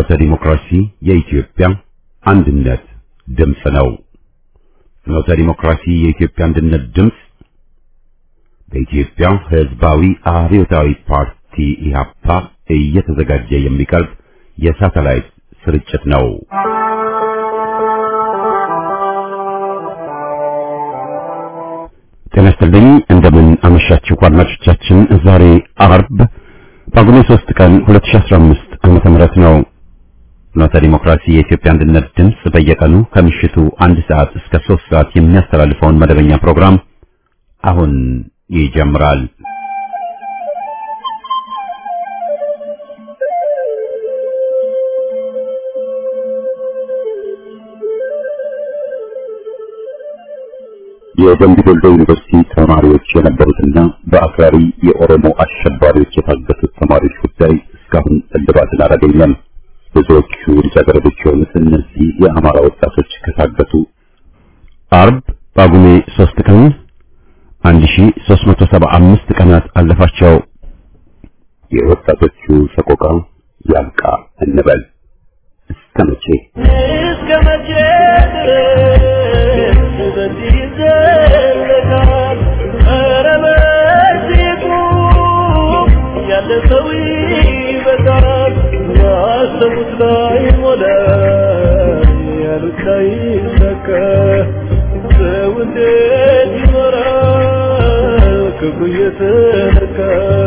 ፍኖተ ዲሞክራሲ የኢትዮጵያ አንድነት ድምፅ ነው። ፍኖተ ዲሞክራሲ የኢትዮጵያ አንድነት ድምፅ በኢትዮጵያ ሕዝባዊ አብዮታዊ ፓርቲ ኢህአፓ እየተዘጋጀ የሚቀርብ የሳተላይት ስርጭት ነው። ጤና ይስጥልኝ። እንደምን አመሻችሁ አድማጮቻችን። ዛሬ አርብ ጳጉሜ 3 ቀን 2015 ዓመተ ምህረት ነው። ፍኖተ ዲሞክራሲ የኢትዮጵያ አንድነት ድምፅ በየቀኑ ከምሽቱ አንድ ሰዓት እስከ 3 ሰዓት የሚያስተላልፈውን መደበኛ ፕሮግራም አሁን ይጀምራል። የደምቢ ዶሎ ዩኒቨርሲቲ ተማሪዎች የነበሩትና በአክራሪ የኦሮሞ አሸባሪዎች የታገቱት ተማሪዎች ጉዳይ እስካሁን እልባትን አላገኘም። ብዙዎቹ ልጃገረዶች የሆኑት እነዚህ የአማራ ወጣቶች ከታገቱ አርብ ጳጉሜ 3 ቀን 1375 ቀናት አለፋቸው። የወጣቶቹ ሰቆቃ ያልቃ እንበል እስከ መቼ እስከ መቼ ድረስ በዚህ ይዘለቃል? ኧረ በዚህ ቁም፣ ያለ ሰው ይበቃል። ያሰቡት ላይ ሞላ፣ ያሉት ላይ ሰካ። ሰው እንዴት ይኖራል ክብሩ እየተነካ?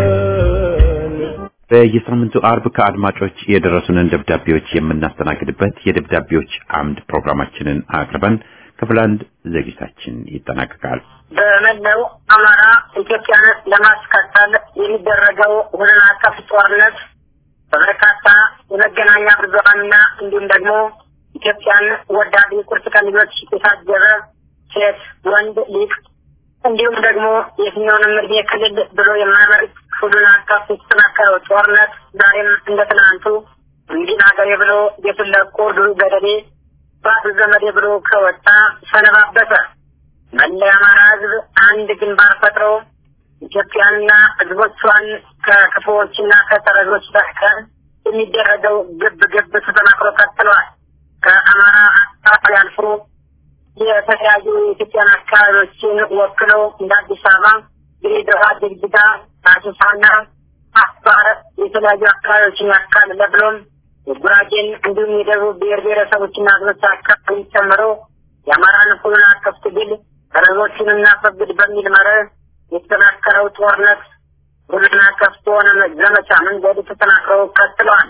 በየሳምንቱ አርብ ከአድማጮች የደረሱንን ደብዳቤዎች የምናስተናግድበት የደብዳቤዎች አምድ ፕሮግራማችንን አቅርበን ክፍል አንድ ዝግጅታችን ይጠናቀቃል። በመላው አማራ ኢትዮጵያን ለማስቀጠል የሚደረገው ሁሉን አቀፍ ጦርነት በበርካታ የመገናኛ ብዙኃንና እንዲሁም ደግሞ ኢትዮጵያን ወዳድ የቁርጥ ቀን ልጆች የታጀበ ሴት፣ ወንድ፣ ሊቅ እንዲሁም ደግሞ የትኛውንም እድሜ ክልል ብሎ የማያመርጥ ሁሉን አቀፍ የተጠናከረው ጦርነት ዛሬም እንደ ትናንቱ እንዲን ሀገሬ ብሎ ቤቱን ለቆ ዱር ገደሌ ባቱ ዘመዴ ብሎ ከወጣ ሰነባበተ። መላ የአማራ ሕዝብ አንድ ግንባር ፈጥሮ ኢትዮጵያንና ሕዝቦቿን ከክፉዎችና ከተረጆች በቀር የሚደረገው ግብ ግብ ተጠናክሮ ቀጥሏል። ከአማራ አካባቢ አልፎ የተለያዩ የኢትዮጵያን አካባቢዎችን ወክለው እንደ አዲስ አበባ፣ ድሬዳዋ፣ ጅግጅጋ፣ አሶሳና አፋር የተለያዩ አካባቢዎችን ያካለለ ብሎም የጉራጌን እንዲሁም የደቡብ ብሔር ብሔረሰቦችና ሕዝቦች አካባቢ ጨምሮ የአማራን ሁሉን አቀፍ ትግል ተረዞችን እናስወግድ በሚል መርህ የተጠናከረው ጦርነት ሁሉን አቀፍ በሆነ ዘመቻ መንገድ ተጠናክረው ቀጥለዋል።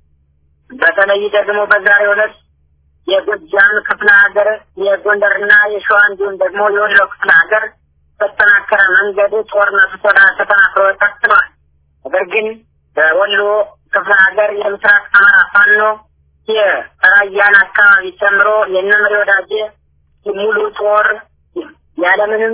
በተለይ ደግሞ በዛሬው ዕለት የጎጃም ክፍለ ሀገር የጎንደርና የሸዋ እንዲሁም ደግሞ የወሎ ክፍለ ሀገር በተጠናከረ መንገድ ጦርነቱ ተዳ ተጠናክሮ ቀጥሏል። ነገር ግን በወሎ ክፍለ ሀገር የምስራቅ አማራ ፋኖ የራያን አካባቢ ጨምሮ የነመሪ ወዳጄ ሙሉ ጦር ያለምንም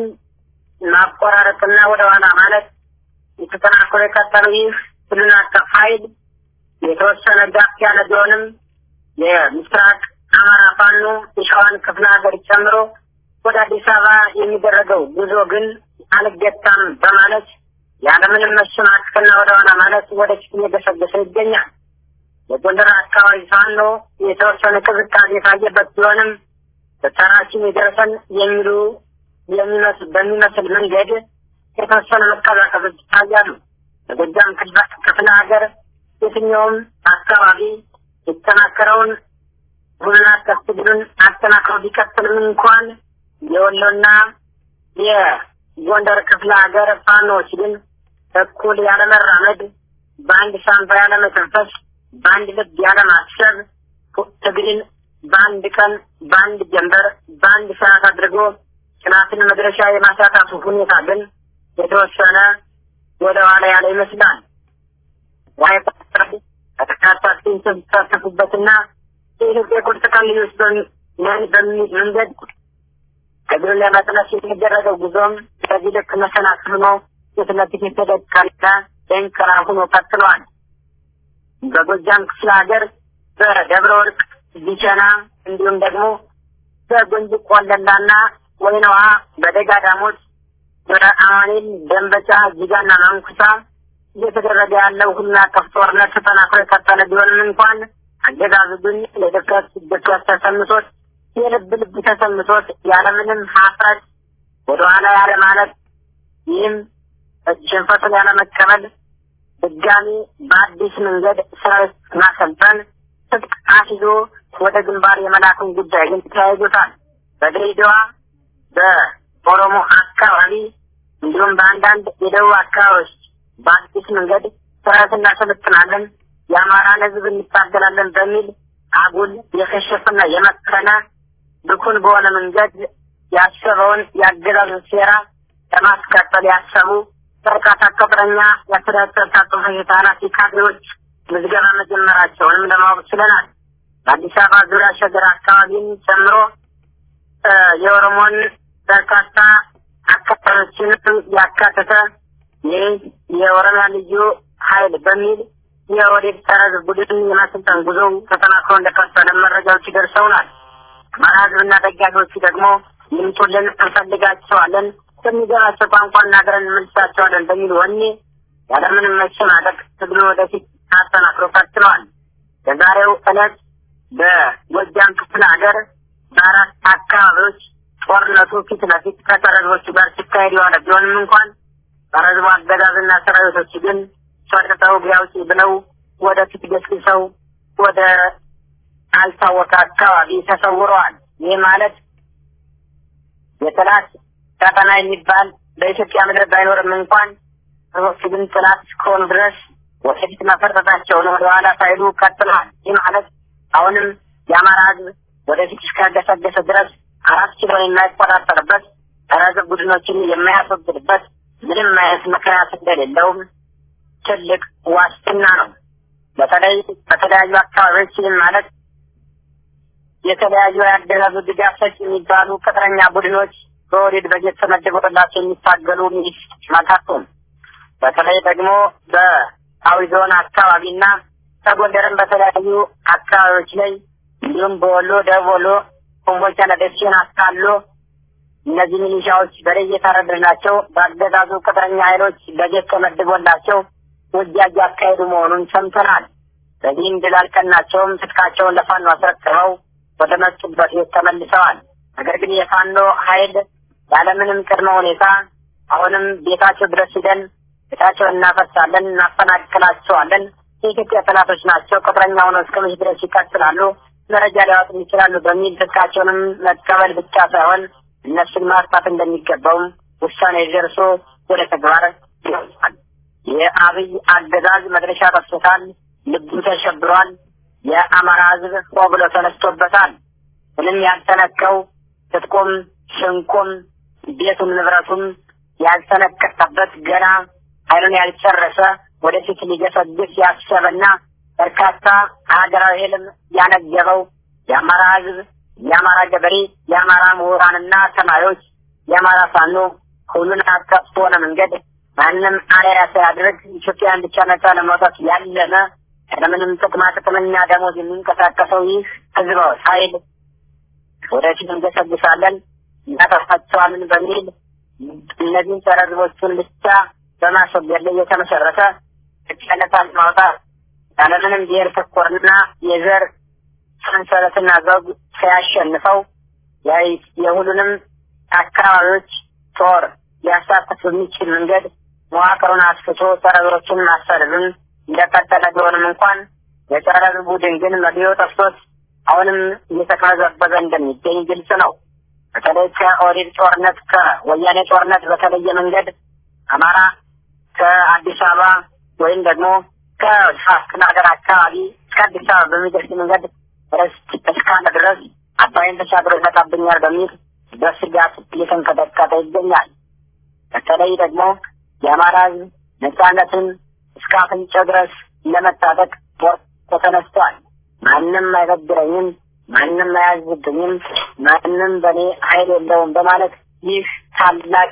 ማቆራረጥና ወደ ኋላ ማለት የተጠናክሮ የቀጠለው ይህ ሁሉን አቀፍ ኃይል የተወሰነ ጋፍ ያለ ቢሆንም የምስራቅ አማራ ፋኖ የሸዋን ክፍለ ሀገር ጨምሮ ወደ አዲስ አበባ የሚደረገው ጉዞ ግን አልገታም በማለት ያለምንም መሸማቀቅና ወደ ኋላ ማለት ወደፊት እየገሰገሰ ይገኛል። የጎንደር አካባቢ ፋኖ የተወሰነ ቅዝቃዜ የታየበት ቢሆንም በተራችን የደረሰን የሚሉ የሚመስል በሚመስል መንገድ የተወሰነ መቀዛቀዞች ይታያሉ። በጎጃም ክፍለ ሀገር የትኛውም አካባቢ የተጠናከረውን ሁሉን አቀፍ ትግሉን አጠናክረው ቢቀጥልም እንኳን የወሎና የጎንደር ክፍለ ሀገር ፋኖዎች ግን እኩል ያለመራመድ፣ በአንድ ሳንባ ያለመተንፈስ፣ በአንድ ልብ ያለማሰብ ትግልን በአንድ ቀን በአንድ ጀንበር በአንድ ሰዓት አድርጎ ጥናትን መድረሻ የማሳካቱ ሁኔታ ግን የተወሰነ ወደ ኋላ ያለ ይመስላል። ዋይ ተከታታይ ሲሳተፉበትና የኢትዮጵያ ቁርጥ ቀን ልጆች በሚል መንገድ እግሩን ለመጥለፍ የሚደረገው ጉዞም በዚህ ልክ መሰናክል ሆኖ ፊት ለፊት የተደቀነ ደንከራ ሆኖ ቀጥሏል። በጎጃም ክፍለ ሀገር በደብረ ወርቅ ቢቸና እንዲሁም ደግሞ በጎንጅ ቆለላና ወይነዋ በደጋ ዳሞት በአማኔል ደንበጫ ጅጋና ማንኩሳ እየተደረገ ያለው ሁሉን አቀፍ ጦርነት ተጠናክሮ የቀጠለ ቢሆንም እንኳን አገዛዙ ግን ለድፍረት ድፍረት ተሰምቶት የልብ ልብ ተሰምቶት ያለምንም ሀፍረት ወደኋላ ያለ ማለት ይህም ሽንፈቱን ያለመቀበል ድጋሚ በአዲስ መንገድ ሰራዊት ማሰልጠን ትጥቅ አስይዞ ወደ ግንባር የመላኩን ጉዳይ ግን ተያይዞታል። በድሬዳዋ በኦሮሞ አካባቢ እንዲሁም በአንዳንድ የደቡብ አካባቢዎች በአዲስ መንገድ ሰራዊት እናሰለጥናለን፣ የአማራን ሕዝብ እንታገላለን በሚል አጉል የከሸፈና የመከነ ብኩን በሆነ መንገድ ያሰበውን የአገዛዙ ሴራ ለማስቀጠል ያሰቡ በርካታ ቅጥረኛ የአስተዳደር ታጥፎ ህጻናት ካድሬዎች ምዝገባ መጀመራቸውንም ለማወቅ ችለናል። በአዲስ አበባ ዙሪያ ሸገር አካባቢን ጨምሮ የኦሮሞን በርካታ አካባቢዎችንም ያካተተ ይህ የኦሮሚያ ልዩ ኃይል በሚል የኦህዴድ ጸረ ቡድን የማሰልጠን ጉዞው ተጠናክሮ እንደቀጠለ መረጃዎች ይደርሰውናል። አማራ ህዝብና ደጋፊዎቹ ደግሞ ይምጡልን፣ እንፈልጋቸዋለን፣ በሚገባቸው ቋንቋ እናገረን እንመልሳቸዋለን በሚል ወኔ ያለምንም መሸማቀቅ ትግሉ ወደፊት አጠናክሮ ቀጥለዋል። በዛሬው ዕለት በጎጃም ክፍለ ሀገር በአራት አካባቢዎች ጦርነቱ ፊት ለፊት ከተረዞቹ ጋር ሲካሄድ የዋለ ቢሆንም እንኳን በረዝቡ አገዛዝና ሰራዊቶች ግን ሰርተው ቢያውጪ ብለው ወደፊት ገስግሰው ወደ አልታወቀ አካባቢ ተሰውረዋል። ይህ ማለት የጠላት ቀጠና የሚባል በኢትዮጵያ ምድር ባይኖርም እንኳን ሰዎቹ ግን ጠላት እስከሆኑ ድረስ ወደፊት መፈርጠታቸውን ወደኋላ ሳይሉ ቀጥለዋል። ይህ ማለት አሁንም የአማራ ህዝብ ወደፊት እስካገሰገሰ ድረስ አራት ኪሎን የማይቆጣጠርበት ተረዘብ ቡድኖችን የማያስወግድበት ምንም አይነት ምክንያት እንደሌለውም ትልቅ ዋስትና ነው። በተለይ በተለያዩ አካባቢዎች ይህም ማለት የተለያዩ የአገዛዙ ድጋፍ ሰጪ የሚባሉ ቅጥረኛ ቡድኖች በወዴድ በጀት ተመድቦላቸው የሚታገሉ ሚሊስ መካከል በተለይ ደግሞ በአዊ ዞን አካባቢና ከጎንደርም በተለያዩ አካባቢዎች ላይ እንዲሁም በወሎ ደቡብ ወሎ ኮምቦልቻና ደሴን አካሎ እነዚህ ሚሊሻዎች በላይ እየታረድናቸው በአገዛዙ ቅጥረኛ ኃይሎች በጀት ተመድቦላቸው ውጊያ እያካሄዱ መሆኑን ሰምተናል። በዚህም ድል አልቀናቸውም። ትጥቃቸውን ለፋኖ አስረክበው ወደ መጡበት ቤት ተመልሰዋል። ነገር ግን የፋኖ ኃይል ያለምንም ቅድመ ሁኔታ አሁንም ቤታቸው ድረስ ሂደን ቤታቸውን እናፈርሳለን፣ እናፈናቅላቸዋለን፣ የኢትዮጵያ ጠላቶች ናቸው፣ ቅጥረኛ ሆነው እስከ መቼ ድረስ ይቀጥላሉ፣ መረጃ ሊያወጡ ይችላሉ በሚል ትጥቃቸውንም መቀበል ብቻ ሳይሆን እነሱን ማጥፋት እንደሚገባውም ውሳኔ ደርሶ ወደ ተግባር ይወጣል። የአብይ አገዛዝ መድረሻ ጠፍቶታል። ልቡ ተሸብሯል። የአማራ ሕዝብ ሆ ብሎ ተነስቶበታል። ምንም ያልተነከው ትጥቁም ሽንቁም ቤቱም ንብረቱም ያልተነከተበት ገና ኃይሉን ያልጨረሰ ወደፊት ሊገሰግስ ያሰበና በርካታ ሀገራዊ ህልም ያነገበው የአማራ ሕዝብ የአማራ ገበሬ፣ የአማራ ምሁራንና ተማሪዎች፣ የአማራ ፋኖ ሁሉን አቀፍ በሆነ መንገድ ማንም አርአያ ሳያደርግ ኢትዮጵያን ብቻ ነጻ ለማውጣት ያለመ ያለምንም ጥቅማ ጥቅምና ደሞዝ የሚንቀሳቀሰው ይህ ህዝባዊ ኃይል ወደፊት እንገሰግሳለን እናጠፋቸዋለን በሚል እነዚህን ጸረ ህዝቦቹን ብቻ በማስወገድ ላይ የተመሰረተ ኢትዮጵያነታን ማውጣት ያለምንም ብሔር ተኮርና የዘር ሰንሰለትና ዘውግ ሲያሸንፈው የሁሉንም አካባቢዎች ጦር ሊያሳትፍ በሚችል መንገድ መዋቅሩን አስፍቶ ጸረ ህዝቦችን ማሰደዱን እንደቀጠለ ቢሆንም እንኳን የጸረ ህዝብ ቡድን ግን መግቢያው ጠፍቶት አሁንም እየተቅበዘበዘ እንደሚገኝ ግልጽ ነው። በተለይ ከኦህዴድ ጦርነት ከወያኔ ጦርነት በተለየ መንገድ አማራ ከአዲስ አበባ ወይም ደግሞ ከክፍለ ሀገር አካባቢ እስከ አዲስ አበባ በሚደርስ መንገድ ርስት እስካለ ድረስ አባይን ተሻግሮ ይመጣብኛል በሚል በስጋት እየተንቀጠቀጠ ይገኛል። በተለይ ደግሞ የአማራ ህዝብ ነጻነትን እስከ አፍንጫው ድረስ ለመታጠቅ ቆርጦ ተነስቷል። ማንም አይበድረኝም፣ ማንም አያዝብኝም፣ ማንም በእኔ ኃይል የለውም በማለት ይህ ታላቅ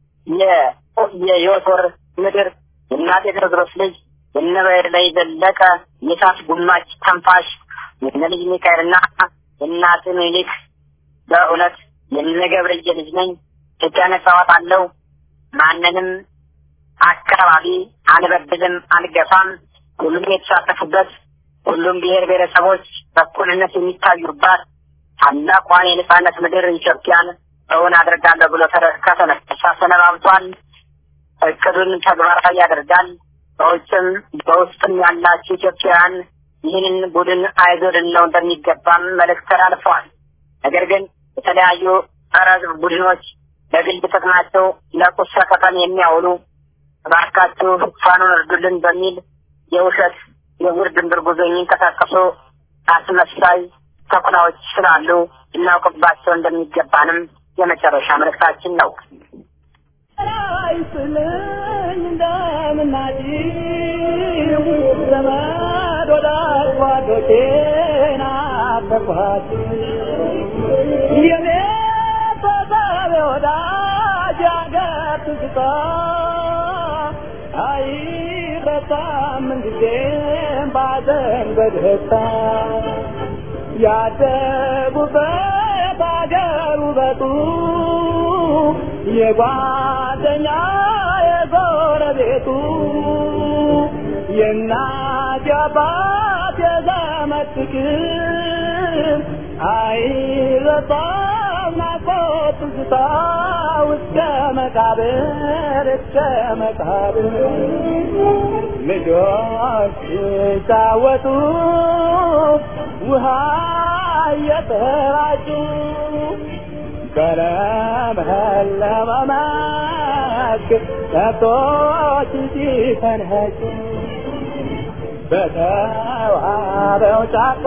የዮቶር ምድር የእናቴ ቴዎድሮስ ልጅ የነበይር ላይ ዘለቀ የእሳት ጉማች ተንፋሽ የነ ልጅ ሚካኤልና የእናት ምኒልክ በእውነት የነ ገብርዬ ልጅ ነኝ። ኢትዮጵያ ነጻ አወጣለሁ። ማንንም አካባቢ አልበድልም፣ አልገፋም። ሁሉም የተሳተፉበት ሁሉም ብሔር ብሔረሰቦች በእኩልነት የሚታዩባት ታላቋን የነጻነት ምድር ኢትዮጵያን እውን አድርጋለሁ ብሎ ከተነሳ ሰነባብቷል። እቅዱን ተግባራዊ ያደርጋል። በውጭም በውስጥም ያላችሁ ኢትዮጵያውያን ይህንን ቡድን አይዞ ልንለው እንደሚገባም መልእክት ተላልፈዋል። ነገር ግን የተለያዩ ጸረ ሕዝብ ቡድኖች ለግል ጥቅማቸው ለቁስ ሰቀቀን የሚያውሉ እባካችሁ ፋኖን እርዱልን በሚል የውሸት የውር ድንብር ጉዞ የሚንቀሳቀሱ አስመሳይ ተኩላዎች ስላሉ እናውቅባቸው እንደሚገባንም የመጨረሻ መልእክታችን ነው። አይስልኝ እንደምናጭው ዘመድ ወዳጅ ጓዶቼን አፈኳት የኔ ተሳቢ ወዳጅ አገር ትዝታ አይረሳም ምንጊዜም ባዘን በደስታ ያደጉበት አገር ውበቱ የጓደኛ የጎረቤቱ የእናት የአባት የዘመድ ፍቅር አይረሳም ናፍቆት ትዝታ እስከ መቃብር እስከ መቃብር ልጆች ሲጫወቱ ውሃ እየተራጩ በለመለመ መስክ ከብቶች ሲፈንጩ በተዋበው ጫካ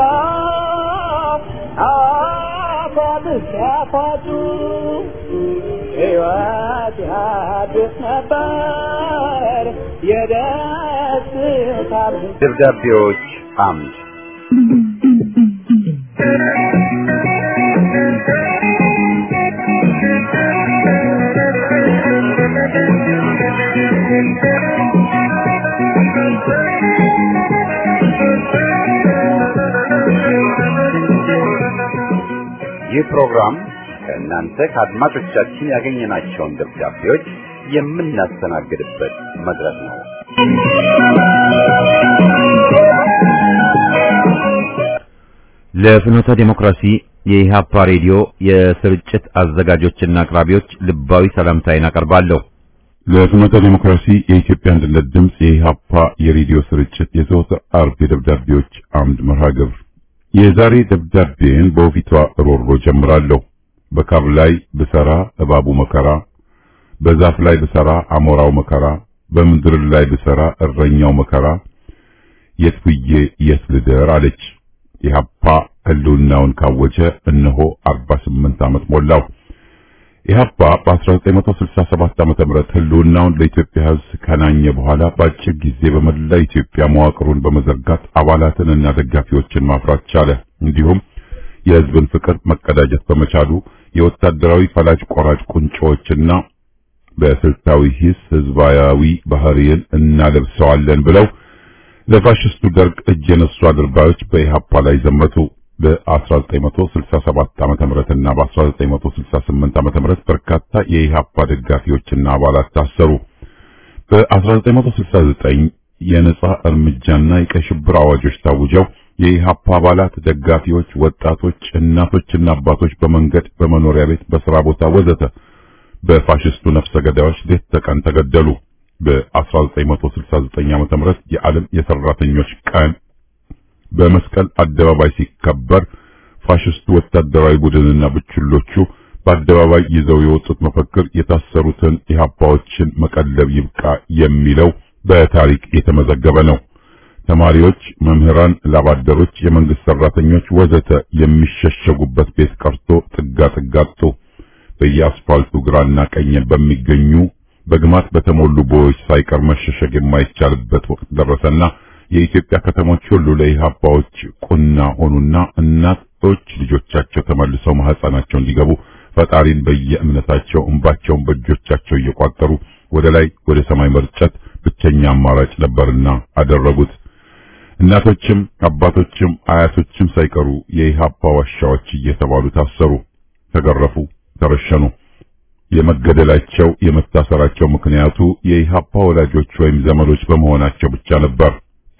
አፏት ሲያፏጩ ሕይወት ያድስ ነበር የደስታ ደብዳቤዎች አምድ ይህ ፕሮግራም ከእናንተ ከአድማጮቻችን ያገኘናቸውን ደብዳቤዎች የምናስተናግድበት መድረክ ነው። ለፍኖተ ዲሞክራሲ የኢሃፓ ሬዲዮ የስርጭት አዘጋጆችና አቅራቢዎች ልባዊ ሰላምታዬን አቀርባለሁ። ለፍኖተ ዲሞክራሲ የኢትዮጵያ አንድነት ድምፅ የኢሃፓ የሬዲዮ ስርጭት የዘወትር አርብ የደብዳቤዎች አምድ መርሃ ግብር የዛሬ ደብዳቤን በውፊቷ ሮሮ ጀምራለሁ። በካብ ላይ ብሰራ እባቡ መከራ፣ በዛፍ ላይ ብሰራ አሞራው መከራ፣ በምድር ላይ ብሰራ እረኛው መከራ፣ የት ብዬ የት ልደር አለች። ኢህአፓ ህልውናውን ካወጀ እነሆ 48 ዓመት ሞላው። ኢህአፓ በ1967 ዓመተ ምህረት ህልውናውን ለኢትዮጵያ ህዝብ ከናኘ በኋላ በአጭር ጊዜ በመላ ኢትዮጵያ መዋቅሩን በመዘርጋት አባላትን እና ደጋፊዎችን ማፍራት ቻለ። እንዲሁም የህዝብን ፍቅር መቀዳጀት በመቻሉ የወታደራዊ ፈላጭ ቆራጭ ቁንጮዎችና በስልታዊ ሂስ ህዝባዊ ባህሪን እናለብሰዋለን ብለው ለፋሽስቱ ደርግ እጅ የነሱ አድርባዮች በኢህአፓ ላይ ዘመቱ። በ1967 ዓመተ ምህረትና በ1968 ዓመተ ምህረት በርካታ የኢህአፓ ደጋፊዎችና አባላት ታሰሩ። በ1969 የነጻ እርምጃና የቀይ ሽብር አዋጆች ታውጀው የኢህአፓ አባላት፣ ደጋፊዎች፣ ወጣቶች፣ እናቶችና አባቶች በመንገድ፣ በመኖሪያ ቤት፣ በስራ ቦታ ወዘተ በፋሽስቱ ነፍሰ ገዳዮች ሌት ተቀን ተገደሉ። በ1969 ዓመተ ምህረት የዓለም የሰራተኞች ቀን በመስቀል አደባባይ ሲከበር ፋሽስቱ ወታደራዊ ቡድንና ብችሎቹ በአደባባይ ይዘው የወጡት መፈክር የታሰሩትን ኢህአፓዎችን መቀለብ ይብቃ የሚለው በታሪክ የተመዘገበ ነው። ተማሪዎች፣ መምህራን፣ ላባደሮች፣ የመንግስት ሰራተኞች ወዘተ የሚሸሸጉበት ቤት ቀርቶ ጥጋ ጥጋ አጡ። በየአስፋልቱ ግራና ቀኝ በሚገኙ በግማት በተሞሉ ቦዮች ሳይቀር መሸሸግ የማይቻልበት ወቅት ደረሰና የኢትዮጵያ ከተሞች ሁሉ ለኢህአፓዎች ቁና ሆኑና እናቶች ልጆቻቸው ተመልሰው ማህፀናቸው እንዲገቡ ፈጣሪን በየእምነታቸው እንባቸውን በእጆቻቸው እየቋጠሩ ወደ ላይ ወደ ሰማይ መርጨት ብቸኛ አማራጭ ነበርና አደረጉት። እናቶችም አባቶችም አያቶችም ሳይቀሩ የኢህአፓ ዋሻዎች እየተባሉ ታሰሩ፣ ተገረፉ፣ ተረሸኑ። የመገደላቸው የመታሰራቸው ምክንያቱ የኢህአፓ ወላጆች ወይም ዘመዶች በመሆናቸው ብቻ ነበር።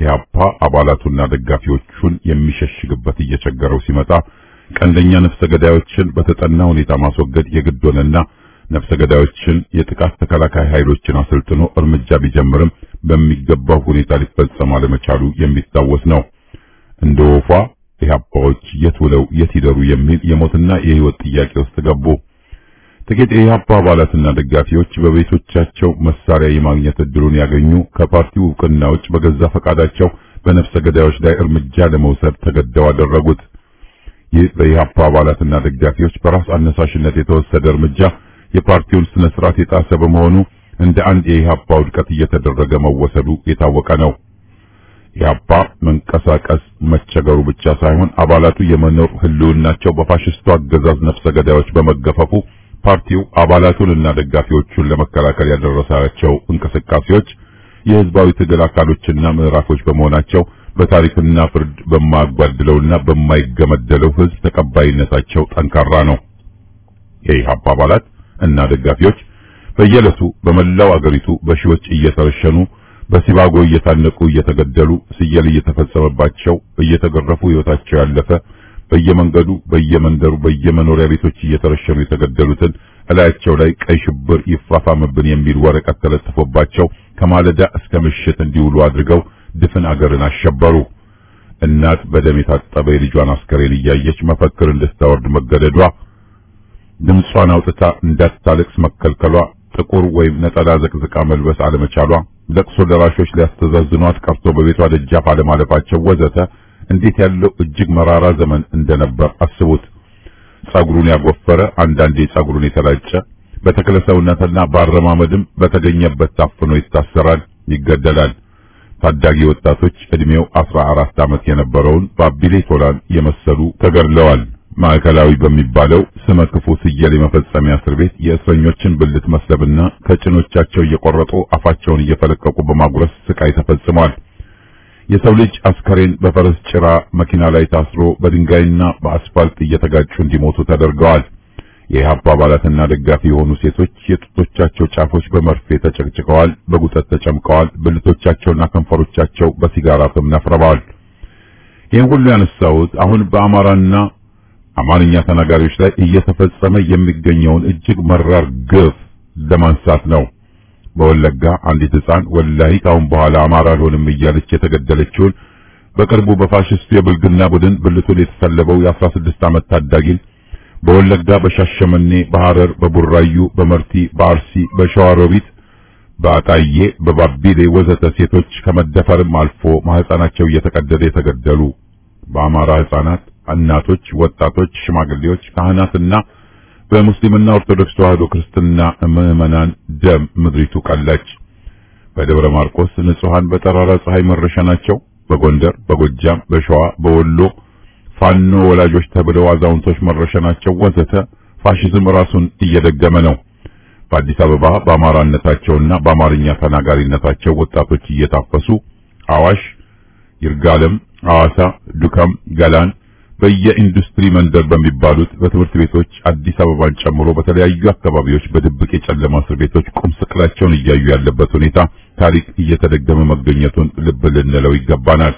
ኢህአፓ አባላቱና ደጋፊዎቹን የሚሸሽግበት እየቸገረው ሲመጣ ቀንደኛ ነፍሰ ገዳዮችን በተጠና ሁኔታ ማስወገድ የግድ ሆነና ነፍሰ ገዳዮችን የጥቃት ተከላካይ ኃይሎችን አሰልጥኖ እርምጃ ቢጀምርም በሚገባው ሁኔታ ሊፈጸም አለመቻሉ የሚታወስ ነው። እንደ ወፏ ኢህአፓዎች የት ውለው የት ይደሩ የሚል የሞትና የህይወት ጥያቄ ውስጥ ገቡ። ጥቂት የኢህአፓ አባላትና ደጋፊዎች በቤቶቻቸው መሳሪያ የማግኘት እድሉን ያገኙ ከፓርቲው እውቅና ውጭ በገዛ ፈቃዳቸው በነፍሰ ገዳዮች ላይ እርምጃ ለመውሰድ ተገደው አደረጉት። ይህ በኢህአፓ አባላትና ደጋፊዎች በራስ አነሳሽነት የተወሰደ እርምጃ የፓርቲውን ስነ ስርዓት የጣሰ በመሆኑ እንደ አንድ የኢህአፓ ውድቀት እየተደረገ መወሰዱ የታወቀ ነው። ኢህአፓ መንቀሳቀስ መቸገሩ ብቻ ሳይሆን አባላቱ የመኖር ህልውናቸው በፋሽስቱ አገዛዝ ነፍሰ ገዳዮች በመገፈፉ ፓርቲው አባላቱንና ደጋፊዎቹን ለመከላከል ያደረሳቸው እንቅስቃሴዎች የህዝባዊ ትግል አካሎችና ምዕራፎች በመሆናቸው በታሪክና ፍርድ በማያጓድለውና በማይገመደለው ህዝብ ተቀባይነታቸው ጠንካራ ነው። የኢህአፓ አባላት እና ደጋፊዎች በየዕለቱ በመላው አገሪቱ በሺዎች እየተረሸኑ በሲባጎ እየታነቁ እየተገደሉ ስየል እየተፈጸመባቸው እየተገረፉ ህይወታቸው ያለፈ በየመንገዱ በየመንደሩ በየመኖሪያ ቤቶች እየተረሸኑ የተገደሉትን እላያቸው ላይ ቀይ ሽብር ይፋፋምብን የሚል ወረቀት ተለጥፎባቸው ከማለዳ እስከ ምሽት እንዲውሉ አድርገው ድፍን አገርን አሸበሩ። እናት በደም የታጠበ የልጇን አስከሬን እያየች መፈክር እንድታወርድ መገደዷ፣ ድምጿን አውጥታ እንዳታለቅስ መከልከሏ፣ ጥቁር ወይም ነጠላ ዘቅዝቃ መልበስ አለመቻሏ፣ ለቅሶ ደራሾች ሊያስተዛዝኗት ቀርቶ በቤቷ ደጃፍ አለማለፋቸው ወዘተ እንዴት ያለው እጅግ መራራ ዘመን እንደነበር አስቡት። ጸጉሩን ያጎፈረ አንዳንዴ ጸጉሩን የተላጨ በተክለ ሰውነትና በአረማመድም በተገኘበት ታፍኖ ይታሰራል፣ ይገደላል። ታዳጊ ወጣቶች እድሜው አስራ አራት ዓመት የነበረውን ባቢሌ ቶላን የመሰሉ ተገድለዋል። ማዕከላዊ በሚባለው ስመ ክፉ ስየል የመፈጸሚያ እስር ቤት የእስረኞችን ብልት መስለብና ከጭኖቻቸው እየቆረጡ አፋቸውን እየፈለቀቁ በማጉረስ ስቃይ ተፈጽሟል። የሰው ልጅ አስከሬን በፈረስ ጭራ መኪና ላይ ታስሮ በድንጋይና በአስፋልት እየተጋጩ እንዲሞቱ ተደርገዋል። የኢህአፓ አባላትና ደጋፊ የሆኑ ሴቶች የጡቶቻቸው ጫፎች በመርፌ ተጨቅጭቀዋል፣ በጉጠት ተጨምቀዋል፣ ብልቶቻቸውና ከንፈሮቻቸው በሲጋራ ፍም ነፍረዋል። ይህን ሁሉ ያነሳሁት አሁን በአማራና አማርኛ ተናጋሪዎች ላይ እየተፈጸመ የሚገኘውን እጅግ መራር ግፍ ለማንሳት ነው። በወለጋ አንዲት ሕፃን ወላሂ ካሁን በኋላ አማራ አልሆንም እያለች የተገደለችውን በቅርቡ በፋሽስቱ የብልግና ቡድን ብልቱን የተሰለበው የአስራ ስድስት ዓመት ታዳጊን በወለጋ በሻሸመኔ፣ በሐረር፣ በቡራዩ፣ በመርቲ፣ በአርሲ፣ በሸዋሮቢት፣ በአጣዬ፣ በባቢሌ ወዘተ ሴቶች ከመደፈርም አልፎ ማህፀናቸው እየተቀደደ የተገደሉ በአማራ ሕፃናት፣ እናቶች፣ ወጣቶች፣ ሽማግሌዎች፣ ካህናትና በሙስሊምና ኦርቶዶክስ ተዋህዶ ክርስትና ምዕመናን ደም ምድሪቱ ቀላች። በደብረ ማርቆስ ንጹሃን በጠራራ ፀሐይ መረሸናቸው፣ በጎንደር፣ በጎጃም፣ በሸዋ፣ በወሎ ፋኖ ወላጆች ተብለው አዛውንቶች መረሸናቸው ወዘተ ፋሽዝም ራሱን እየደገመ ነው። በአዲስ አበባ በአማራነታቸውና በአማርኛ ተናጋሪነታቸው ወጣቶች እየታፈሱ አዋሽ፣ ይርጋለም፣ ሐዋሳ፣ ዱከም፣ ገላን በየኢንዱስትሪ መንደር በሚባሉት በትምህርት ቤቶች አዲስ አበባን ጨምሮ በተለያዩ አካባቢዎች በድብቅ የጨለማ እስር ቤቶች ቁም ስቅላቸውን እያዩ ያለበት ሁኔታ ታሪክ እየተደገመ መገኘቱን ልብ ልንለው ይገባናል።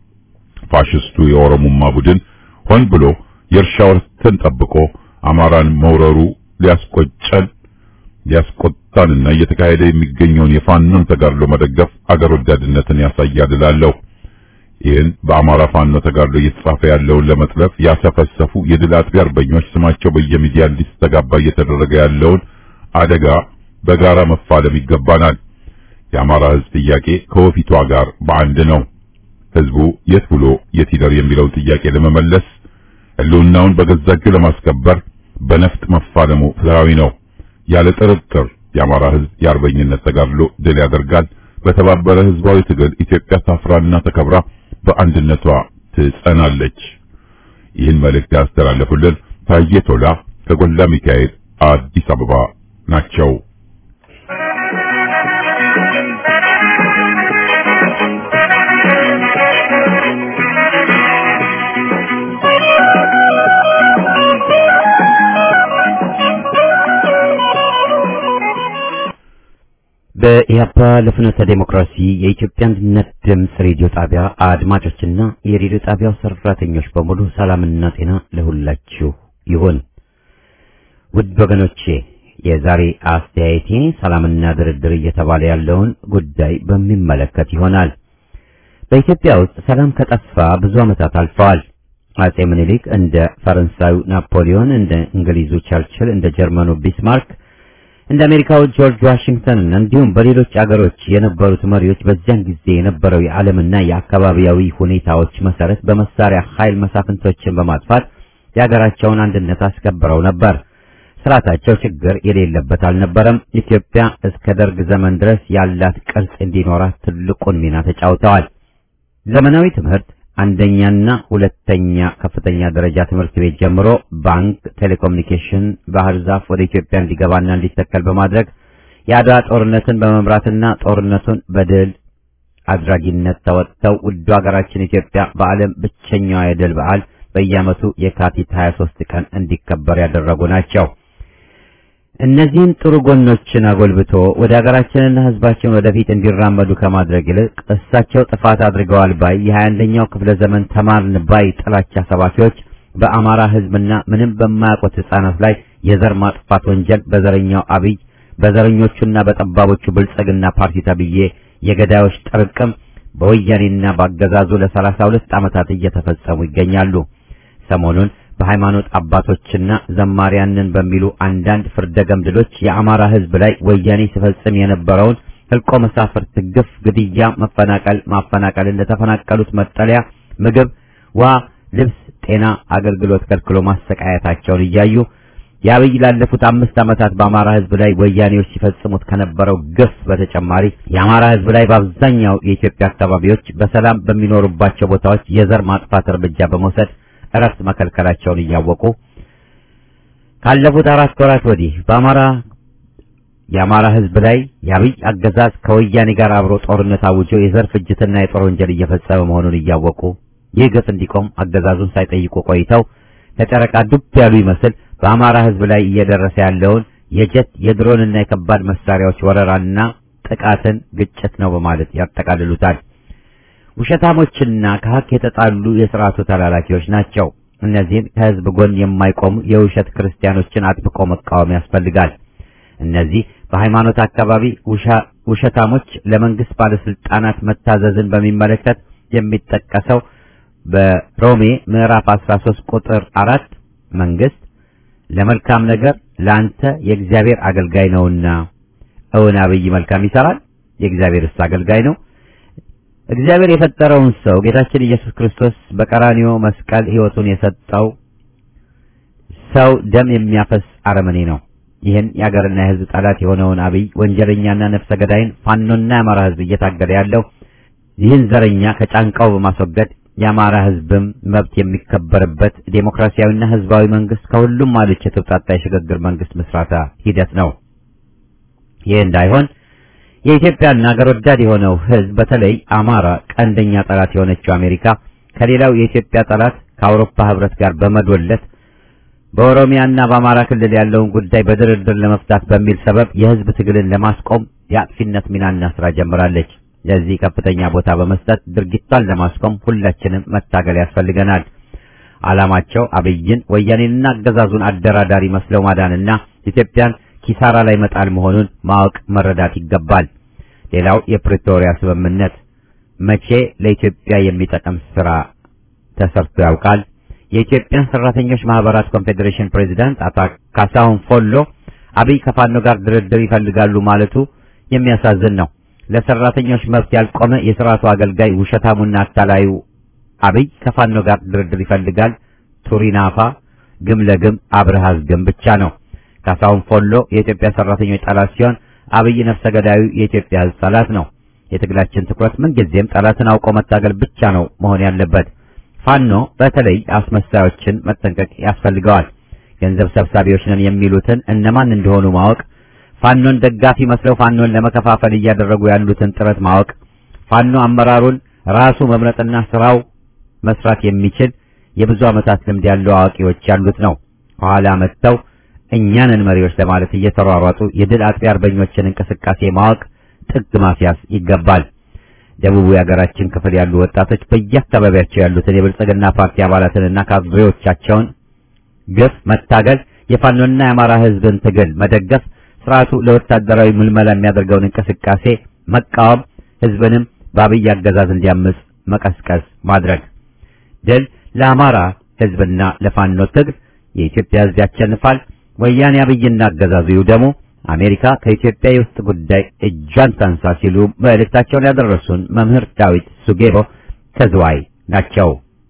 ፋሽስቱ የኦሮሞማ ቡድን ሆን ብሎ የእርሻ ወርትን ጠብቆ አማራን መውረሩ ሊያስቆጨን ሊያስቆጣንና እየተካሄደ የሚገኘውን የፋኖን ተጋድሎ መደገፍ አገር ወዳድነትን ያሳያል እላለሁ። ይህን በአማራ ፋኖ ተጋድሎ እየተጻፈ ያለውን ለመጥለፍ ያሰፈሰፉ የድል አጥቢ አርበኞች ስማቸው በየሚዲያ እንዲስተጋባ እየተደረገ ያለውን አደጋ በጋራ መፋለም ይገባናል። የአማራ ሕዝብ ጥያቄ ከወፊቷ ጋር በአንድ ነው። ሕዝቡ የት ብሎ የት ይደር የሚለውን ጥያቄ ለመመለስ ሕልውናውን በገዛ እጁ ለማስከበር በነፍጥ መፋለሙ ፍትሃዊ ነው። ያለ ጥርጥር የአማራ ሕዝብ የአርበኝነት ተጋድሎ ድል ያደርጋል። በተባበረ ሕዝባዊ ትግል ኢትዮጵያ ታፍራና ተከብራ በአንድነቷ ትጸናለች። ይህን መልእክት ያስተላለፉልን ታዬ ቶላ ከጎላ ሚካኤል አዲስ አበባ ናቸው። በኢያፓ ለፍኖተ ዴሞክራሲ የኢትዮጵያ አንድነት ድምፅ ሬዲዮ ጣቢያ አድማጮችና የሬዲዮ ጣቢያው ሰራተኞች በሙሉ ሰላምና ጤና ለሁላችሁ ይሁን። ውድ ወገኖቼ የዛሬ አስተያየቴ ሰላምና ድርድር እየተባለ ያለውን ጉዳይ በሚመለከት ይሆናል። በኢትዮጵያ ውስጥ ሰላም ከጠፋ ብዙ ዓመታት አልፈዋል። አጼ ምኒልክ እንደ ፈረንሳዩ ናፖሊዮን፣ እንደ እንግሊዙ ቸርችል፣ እንደ ጀርመኑ ቢስማርክ እንደ አሜሪካው ጆርጅ ዋሽንግተን እንዲሁም በሌሎች አገሮች የነበሩት መሪዎች በዚያን ጊዜ የነበረው የዓለምና የአካባቢያዊ ሁኔታዎች መሰረት በመሳሪያ ኃይል መሳፍንቶችን በማጥፋት የሀገራቸውን አንድነት አስከብረው ነበር። ስርዓታቸው ችግር የሌለበት አልነበረም። ኢትዮጵያ እስከ ደርግ ዘመን ድረስ ያላት ቅርጽ እንዲኖራት ትልቁን ሚና ተጫውተዋል። ዘመናዊ ትምህርት አንደኛና ሁለተኛ ከፍተኛ ደረጃ ትምህርት ቤት ጀምሮ ባንክ፣ ቴሌኮሙኒኬሽን፣ ባህር ዛፍ ወደ ኢትዮጵያ እንዲገባና እንዲተከል በማድረግ የአድዋ ጦርነትን በመምራትና ጦርነቱን በድል አድራጊነት ተወጥተው ውዱ ሀገራችን ኢትዮጵያ በዓለም ብቸኛዋ የድል በዓል በየዓመቱ የካቲት 23 ቀን እንዲከበር ያደረጉ ናቸው። እነዚህን ጥሩ ጎኖችን አጎልብቶ ወደ ሀገራችንና ሕዝባችን ወደፊት እንዲራመዱ ከማድረግ ይልቅ እሳቸው ጥፋት አድርገዋል ባይ የ21ኛው ክፍለ ዘመን ተማርን ባይ ጥላቻ ሰባኪዎች በአማራ ሕዝብና ምንም በማያውቁት ሕፃናት ላይ የዘር ማጥፋት ወንጀል በዘረኛው አብይ በዘረኞቹና በጠባቦቹ ብልጽግና ፓርቲ ተብዬ የገዳዮች ጥርቅም በወያኔና በአገዛዙ ለሰላሳ ሁለት ዓመታት እየተፈጸሙ ይገኛሉ። ሰሞኑን በሃይማኖት አባቶችና ዘማሪያንን በሚሉ አንዳንድ ፍርደ ገምድሎች የአማራ ሕዝብ ላይ ወያኔ ሲፈጽም የነበረውን ህልቆ መሳፍርት፣ ግፍ፣ ግድያ፣ መፈናቀል፣ ማፈናቀል እንደተፈናቀሉት መጠለያ፣ ምግብ፣ ውሃ፣ ልብስ፣ ጤና አገልግሎት ከልክሎ ማሰቃየታቸውን እያዩ የአብይ ላለፉት አምስት ዓመታት በአማራ ሕዝብ ላይ ወያኔዎች ሲፈጽሙት ከነበረው ግፍ በተጨማሪ የአማራ ሕዝብ ላይ በአብዛኛው የኢትዮጵያ አካባቢዎች በሰላም በሚኖሩባቸው ቦታዎች የዘር ማጥፋት እርምጃ በመውሰድ እረፍት መከልከላቸውን እያወቁ ካለፉት አራት ወራት ወዲህ በአማራ የአማራ ሕዝብ ላይ የአብይ አገዛዝ ከወያኔ ጋር አብሮ ጦርነት አውጆ የዘር ፍጅትና የጦር ወንጀል እየፈጸመ መሆኑን እያወቁ ይህ ግፍ እንዲቆም አገዛዙን ሳይጠይቁ ቆይተው ለጨረቃ ዱብ ያሉ ይመስል በአማራ ሕዝብ ላይ እየደረሰ ያለውን የጀት የድሮንና የከባድ መሳሪያዎች ወረራና ጥቃትን ግጭት ነው በማለት ያጠቃልሉታል። ውሸታሞችና ከሀቅ የተጣሉ የሥርዓቱ ተላላኪዎች ናቸው። እነዚህን ከሕዝብ ጎን የማይቆሙ የውሸት ክርስቲያኖችን አጥብቆ መቃወም ያስፈልጋል። እነዚህ በሃይማኖት አካባቢ ውሸታሞች ለመንግስት ባለስልጣናት መታዘዝን በሚመለከት የሚጠቀሰው በሮሜ ምዕራፍ 13 ቁጥር አራት መንግስት ለመልካም ነገር ለአንተ የእግዚአብሔር አገልጋይ ነውና። እውን አብይ መልካም ይሰራል? የእግዚአብሔርስ አገልጋይ ነው? እግዚአብሔር የፈጠረውን ሰው ጌታችን ኢየሱስ ክርስቶስ በቀራንዮ መስቀል ሕይወቱን የሰጠው ሰው ደም የሚያፈስ አረመኔ ነው። ይህን የአገርና የሕዝብ ጠላት የሆነውን አብይ ወንጀለኛና ነፍሰ ገዳይን ፋኖና የአማራ ሕዝብ እየታገለ ያለው ይህን ዘረኛ ከጫንቃው በማስወገድ የአማራ ሕዝብም መብት የሚከበርበት ዴሞክራሲያዊና ሕዝባዊ መንግስት ከሁሉም ማለች የተውጣጣ የሽግግር መንግስት ምስራታ ሂደት ነው። ይህ እንዳይሆን የኢትዮጵያና አገር ወዳድ የሆነው ሕዝብ በተለይ አማራ ቀንደኛ ጠላት የሆነችው አሜሪካ ከሌላው የኢትዮጵያ ጠላት ከአውሮፓ ሕብረት ጋር በመዶለት በኦሮሚያና በአማራ ክልል ያለውን ጉዳይ በድርድር ለመፍታት በሚል ሰበብ የሕዝብ ትግልን ለማስቆም የአጥፊነት ሚናና ስራ ጀምራለች። ለዚህ ከፍተኛ ቦታ በመስጠት ድርጊቷን ለማስቆም ሁላችንም መታገል ያስፈልገናል። ዓላማቸው አብይን ወያኔንና አገዛዙን አደራዳሪ መስለው ማዳንና ኢትዮጵያን ኪሳራ ላይ መጣል መሆኑን ማወቅ መረዳት ይገባል። ሌላው የፕሪቶሪያ ስምምነት መቼ ለኢትዮጵያ የሚጠቅም ስራ ተሰርቶ ያውቃል? የኢትዮጵያን ሰራተኞች ማህበራት ኮንፌዴሬሽን ፕሬዚዳንት አቶ ካሳሁን ፎሎ አብይ ከፋኖ ጋር ድርድር ይፈልጋሉ ማለቱ የሚያሳዝን ነው። ለሰራተኞች መብት ያልቆመ የስርዓቱ አገልጋይ ውሸታሙና አታላዩ አብይ ከፋኖ ጋር ድርድር ይፈልጋል። ቱሪናፋ ግም ለግም አብርሃዝ ግም ብቻ ነው። ካሳሁን ፎሎ የኢትዮጵያ ሰራተኞች ጠላት ሲሆን አብይ ነፍሰ ገዳዩ የኢትዮጵያ ሕዝብ ጠላት ነው። የትግላችን ትኩረት ምንጊዜም ጠላትን አውቆ መታገል ብቻ ነው መሆን ያለበት። ፋኖ በተለይ አስመሳዮችን መጠንቀቅ ያስፈልገዋል። ገንዘብ ሰብሳቢዎች ነን የሚሉትን እነማን እንደሆኑ ማወቅ፣ ፋኖን ደጋፊ መስለው ፋኖን ለመከፋፈል እያደረጉ ያሉትን ጥረት ማወቅ፣ ፋኖ አመራሩን ራሱ መምረጥና ስራው መስራት የሚችል የብዙ ዓመታት ልምድ ያለው አዋቂዎች ያሉት ነው። ከኋላ መጥተው እኛንን መሪዎች ለማለት እየተሯሯጡ የድል አጥቢ አርበኞችን እንቅስቃሴ ማወቅ ጥግ ማስያዝ ይገባል። ደቡቡ የሀገራችን ክፍል ያሉ ወጣቶች በየአካባቢያቸው ያሉትን የብልጽግና ፓርቲ አባላትንና ካድሬዎቻቸውን ግፍ መታገል፣ የፋኖና የአማራ ህዝብን ትግል መደገፍ፣ ስርዓቱ ለወታደራዊ ምልመላ የሚያደርገውን እንቅስቃሴ መቃወም፣ ህዝብንም በአብይ አገዛዝ እንዲያምጽ መቀስቀስ ማድረግ። ድል ለአማራ ህዝብና ለፋኖ ትግል። የኢትዮጵያ ህዝብ ያሸንፋል። ወያኔ አብይና አገዛዙ ይውደሙ። አሜሪካ ከኢትዮጵያ የውስጥ ጉዳይ እጇን ታንሳ ሲሉ መልእክታቸውን ያደረሱን መምህር ዳዊት ሱጌቦ ከዝዋይ ናቸው።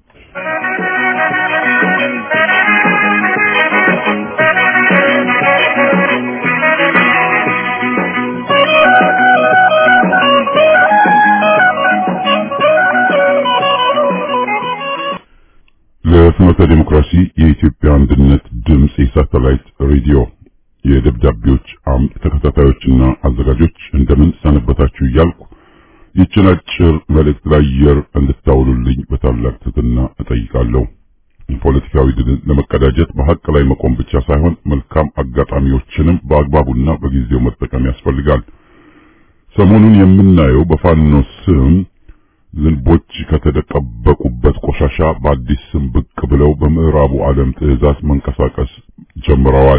ለፍኖተ ዲሞክራሲ የኢትዮጵያ አንድነት ድምፅ የሳተላይት ሬዲዮ የደብዳቤዎች አምድ ተከታታዮችና አዘጋጆች እንደምን ሰነበታችሁ እያልኩ ይችን አጭር መልእክት ለአየር እንድታውሉልኝ በታላቅ ትሕትና እጠይቃለሁ። ፖለቲካዊ ድልን ለመቀዳጀት በሐቅ ላይ መቆም ብቻ ሳይሆን መልካም አጋጣሚዎችንም በአግባቡና በጊዜው መጠቀም ያስፈልጋል። ሰሞኑን የምናየው በፋኖ ስም ዝንቦች ከተደቀበቁበት ቆሻሻ በአዲስ ስም ብቅ ብለው በምዕራቡ ዓለም ትዕዛዝ መንቀሳቀስ ጀምረዋል።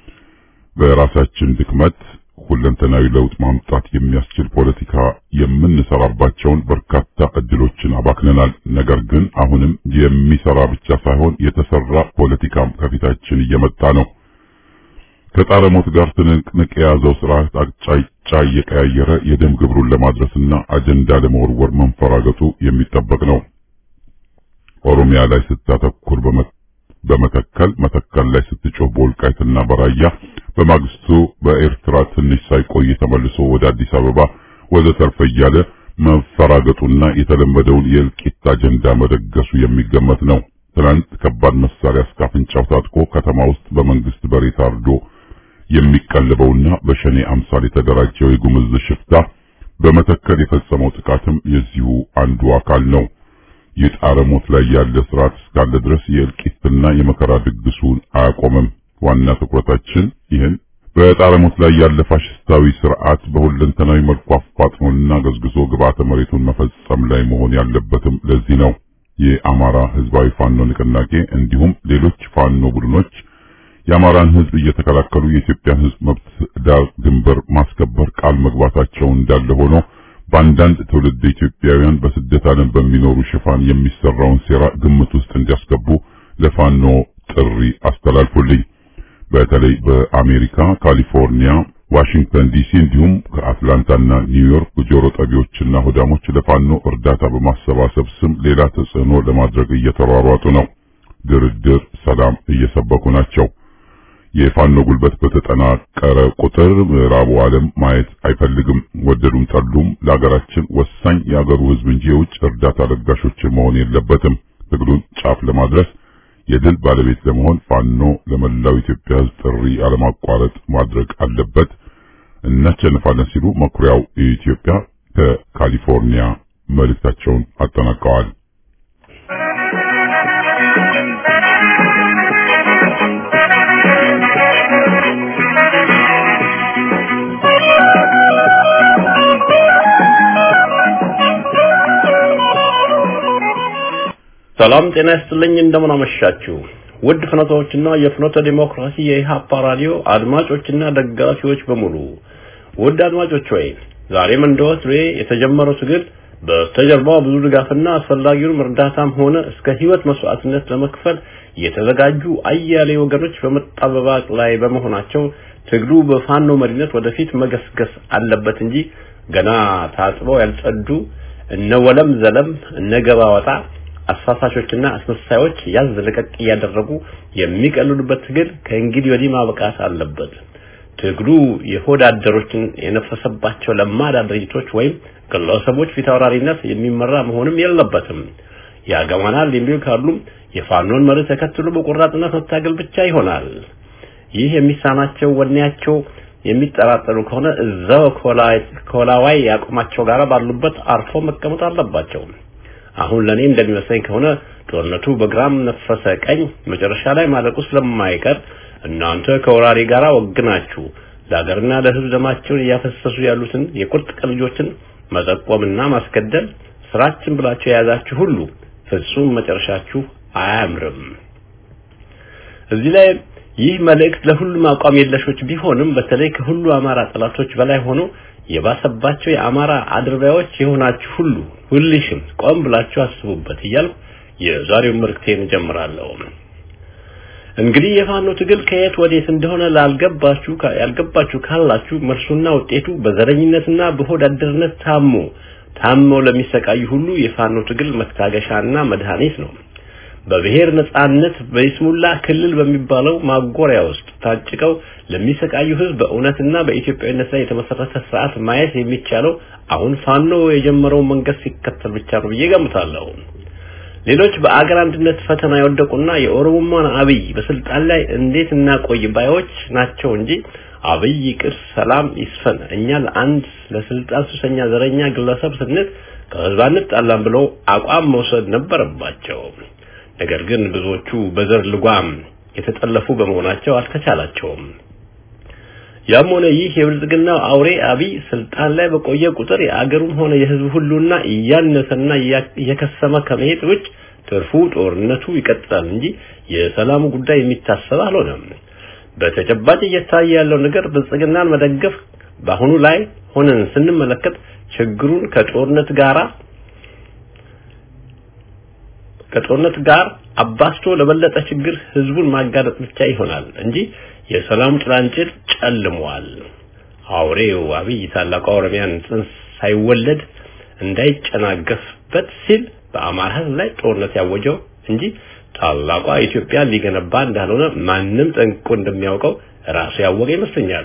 በራሳችን ድክመት ሁለንተናዊ ለውጥ ማምጣት የሚያስችል ፖለቲካ የምንሰራባቸውን በርካታ እድሎችን አባክነናል። ነገር ግን አሁንም የሚሰራ ብቻ ሳይሆን የተሰራ ፖለቲካም ከፊታችን እየመጣ ነው። ከጣረ ሞት ጋር ትንቅንቅ የያዘው ስርዓት አቅጣጫ እየቀያየረ የደም ግብሩን ለማድረስና አጀንዳ ለመወርወር መንፈራገጡ የሚጠበቅ ነው። ኦሮሚያ ላይ ስታተኩር በመተከል መተከል ላይ ስትጮህ በወልቃይትና በራያ በማግስቱ በኤርትራ ትንሽ ሳይቆይ ተመልሶ ወደ አዲስ አበባ ወዘተርፈ እያለ መፈራገጡና የተለመደውን የእልቂት አጀንዳ መደገሱ የሚገመት ነው። ትናንት ከባድ መሳሪያ እስከ አፍንጫው ታጥቆ ከተማ ውስጥ በመንግስት በሬ ታርዶ የሚቀልበውና በሸኔ አምሳል የተደራጀው የጉምዝ ሽፍታ በመተከል የፈጸመው ጥቃትም የዚሁ አንዱ አካል ነው። የጣረ ሞት ላይ ያለ ስርዓት እስካለ ድረስ የእልቂትና የመከራ ድግሱን አያቆምም። ዋና ትኩረታችን ይህን በጣረ ሞት ላይ ያለ ፋሽስታዊ ስርዓት በሁለንተናዊ መልኩ አፋጥኖና ገዝግዞ ግብዓተ መሬቱን መፈጸም ላይ መሆን ያለበትም ለዚህ ነው። የአማራ ህዝባዊ ፋኖ ንቅናቄ እንዲሁም ሌሎች ፋኖ ቡድኖች የአማራን ህዝብ እየተከላከሉ የኢትዮጵያን ህዝብ መብት ዳር ድንበር ማስከበር ቃል መግባታቸው እንዳለ ሆኖ በአንዳንድ ትውልድ ኢትዮጵያውያን በስደት ዓለም በሚኖሩ ሽፋን የሚሰራውን ሴራ ግምት ውስጥ እንዲያስገቡ ለፋኖ ጥሪ አስተላልፉልኝ። በተለይ በአሜሪካ፣ ካሊፎርኒያ፣ ዋሽንግተን ዲሲ እንዲሁም ከአትላንታና ኒውዮርክ ጆሮ ጠቢዎችና ሆዳሞች ለፋኖ እርዳታ በማሰባሰብ ስም ሌላ ተጽዕኖ ለማድረግ እየተሯሯጡ ነው። ድርድር፣ ሰላም እየሰበኩ ናቸው። የፋኖ ጉልበት በተጠናቀረ ቁጥር ምዕራቡ ዓለም ማየት አይፈልግም። ወደዱም ጠሉም ለሀገራችን ወሳኝ የሀገሩ ህዝብ እንጂ የውጭ እርዳታ ለጋሾችን መሆን የለበትም። ትግሉን ጫፍ ለማድረስ የድል ባለቤት ለመሆን ፋኖ ለመላው ኢትዮጵያ ህዝብ ጥሪ አለማቋረጥ ማድረግ አለበት። እናሸንፋለን ሲሉ መኩሪያው ኢትዮጵያ ከካሊፎርኒያ መልእክታቸውን አጠናቀዋል። ሰላም ጤና ይስጥልኝ። እንደምን አመሻችሁ ውድ ፍኖቶችና የፍኖተ ዲሞክራሲ የኢሃፓ ራዲዮ አድማጮችና ደጋፊዎች በሙሉ ውድ አድማጮች ወይ ዛሬም እንደወትሮ የተጀመረው ትግል በስተጀርባው ብዙ ድጋፍና አስፈላጊውን እርዳታም ሆነ እስከ ህይወት መስዋዕትነት ለመክፈል የተዘጋጁ አያሌ ወገኖች በመጣበባቅ ላይ በመሆናቸው ትግሉ በፋኖ መሪነት ወደፊት መገስገስ አለበት እንጂ ገና ታጥበው ያልጸዱ እነ ወለም ዘለም እነ ገባ ወጣ አሳሳሾችና አስመሳዮች ያዝ ለቀቅ እያደረጉ የሚቀልሉበት ትግል ከእንግዲህ ወዲህ ማብቃት አለበት። ትግሉ የሆድ አደሮችን የነፈሰባቸው ለማዳ ድርጅቶች ወይም ግለሰቦች ፊታውራሪነት የሚመራ መሆንም የለበትም። ያገባናል የሚሉ ካሉም የፋኖን መርህ ተከትሎ በቆራጥነት መታገል ብቻ ይሆናል። ይህ የሚሳናቸው ወኔያቸው የሚጠራጠሩ ከሆነ እዛው ኮላዋይ ያቆማቸው ጋር ባሉበት አርፎ መቀመጥ አለባቸው። አሁን ለኔ እንደሚመስለኝ ከሆነ ጦርነቱ በግራም ነፈሰ ቀኝ መጨረሻ ላይ ማለቁ ስለማይቀር እናንተ ከወራሪ ጋር ወግናችሁ ለሀገርና ለሕዝብ ደማቸውን እያፈሰሱ ያሉትን የቁርጥ ቀን ልጆችን መጠቆምና ማስገደል ስራችን ብላችሁ የያዛችሁ ሁሉ ፍጹም መጨረሻችሁ አያምርም። እዚህ ላይ ይህ መልእክት ለሁሉም አቋም የለሾች ቢሆንም በተለይ ከሁሉ አማራ ጠላቶች በላይ ሆኖ የባሰባቸው የአማራ አድርባዮች የሆናችሁ ሁሉ ሁልሽም ቆም ብላችሁ አስቡበት እያልኩ የዛሬውን መልእክቴን እጀምራለሁ። እንግዲህ የፋኖ ትግል ከየት ወዴት እንደሆነ ላልገባችሁ ያልገባችሁ ካላችሁ መልሱና ውጤቱ በዘረኝነትና በሆድ አደርነት ታሞ ታመው ለሚሰቃዩ ሁሉ የፋኖ ትግል መታገሻና መድኃኒት ነው። በብሔር ነጻነት በይስሙላ ክልል በሚባለው ማጎሪያ ውስጥ ታጭቀው ለሚሰቃዩ ህዝብ በእውነትና በኢትዮጵያዊነት ላይ የተመሰረተ ስርዓት ማየት የሚቻለው አሁን ፋኖ የጀመረው መንገድ ሲከተል ብቻ ነው ብዬ ገምታለሁ። ሌሎች በአገር አንድነት ፈተና የወደቁና የኦሮሞማን አብይ በስልጣን ላይ እንዴት እናቆይ ባዮች ናቸው እንጂ አብይ ይቅር፣ ሰላም ይስፈን፣ እኛ ለአንድ ለስልጣን ሱሰኛ ዘረኛ ግለሰብ ስንል ከህዝብ አንጣላም ብለው አቋም መውሰድ ነበረባቸው። ነገር ግን ብዙዎቹ በዘር ልጓም የተጠለፉ በመሆናቸው አልተቻላቸውም። ያም ሆነ ይህ የብልጽግናው አውሬ አብይ ስልጣን ላይ በቆየ ቁጥር የአገሩም ሆነ የህዝቡ ሁሉና እያነሰና እየከሰመ ከመሄድ ውጭ ትርፉ ጦርነቱ ይቀጥላል እንጂ የሰላሙ ጉዳይ የሚታሰብ አልሆነም። በተጨባጭ እየታየ ያለው ነገር ብልጽግናን መደገፍ በአሁኑ ላይ ሆነን ስንመለከት ችግሩን ከጦርነት ጋራ ከጦርነት ጋር አባስቶ ለበለጠ ችግር ህዝቡን ማጋለጥ ብቻ ይሆናል እንጂ የሰላም ጭላንጭል ጨልሟል። አውሬው አብይ ታላቋ ኦሮሚያን ጽንስ ሳይወለድ እንዳይጨናገፍበት ሲል በአማራ ህዝብ ላይ ጦርነት ያወጀው እንጂ ታላቋ ኢትዮጵያ ሊገነባ እንዳልሆነ ማንም ጠንቅቆ እንደሚያውቀው ራሱ ያወቀ ይመስለኛል።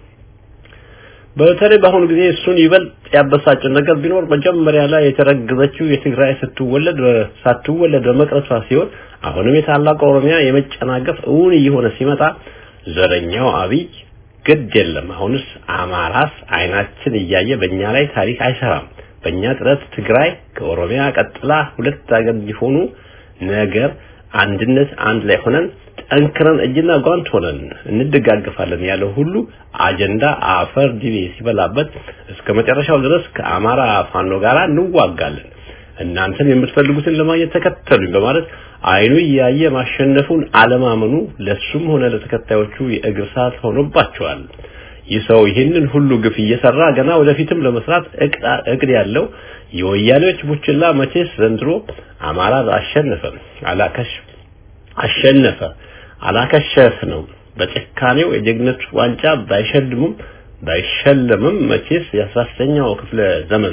በተለይ በአሁኑ ጊዜ እሱን ይበልጥ ያበሳጨው ነገር ቢኖር መጀመሪያ ላይ የተረገዘችው የትግራይ ስትወለድ ሳትወለድ በመቅረቷ ሲሆን አሁንም የታላቋ ኦሮሚያ የመጨናገፍ እውን እየሆነ ሲመጣ ዘረኛው አብይ ግድ የለም አሁንስ አማራስ አይናችን እያየ በእኛ ላይ ታሪክ አይሰራም። በእኛ ጥረት ትግራይ ከኦሮሚያ ቀጥላ ሁለት ሀገር እንዲሆኑ ነገር አንድነት አንድ ላይ ሆነን ጠንክረን እጅና ጓንት ሆነን እንደጋገፋለን ያለው ሁሉ አጀንዳ አፈር ዲቤ ሲበላበት እስከ መጨረሻው ድረስ ከአማራ ፋኖ ጋር እንዋጋለን፣ እናንተም የምትፈልጉትን ለማግኘት ተከተሉኝ በማለት አይኑ እያየ ማሸነፉን አለማመኑ ለሱም ሆነ ለተከታዮቹ የእግር ሰዓት ሆኖባቸዋል። ይህ ሰው ይህንን ሁሉ ግፍ እየሰራ ገና ወደፊትም ለመስራት እቅድ ያለው የወያኔዎች ቡችላ መቼስ ዘንድሮ አማራ አሸነፈ አላከሽ አሸነፈ አላከሸፍ ነው። በጭካኔው የጀግነት ዋንጫ ባይሸልሙም ባይሸለምም መቼስ የአስራስተኛው ክፍለ ዘመን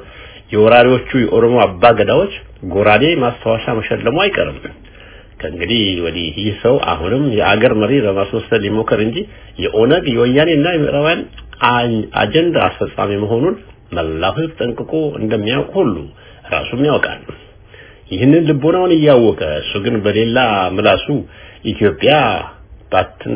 የወራሪዎቹ የኦሮሞ አባገዳዎች ጎራዴ ማስታወሻ መሸለሙ አይቀርም። ከእንግዲህ ወዲህ ይህ ሰው አሁንም የአገር መሪ ለማስመሰል ሊሞክር እንጂ የኦነግ የወያኔና የምዕራባውያን አጀንዳ አስፈጻሚ መሆኑን መላው ሕዝብ ጠንቅቆ እንደሚያውቅ ሁሉ ራሱም ያውቃል። ይህንን ልቦናውን እያወቀ እሱ ግን በሌላ ምላሱ ኢትዮጵያ ባትን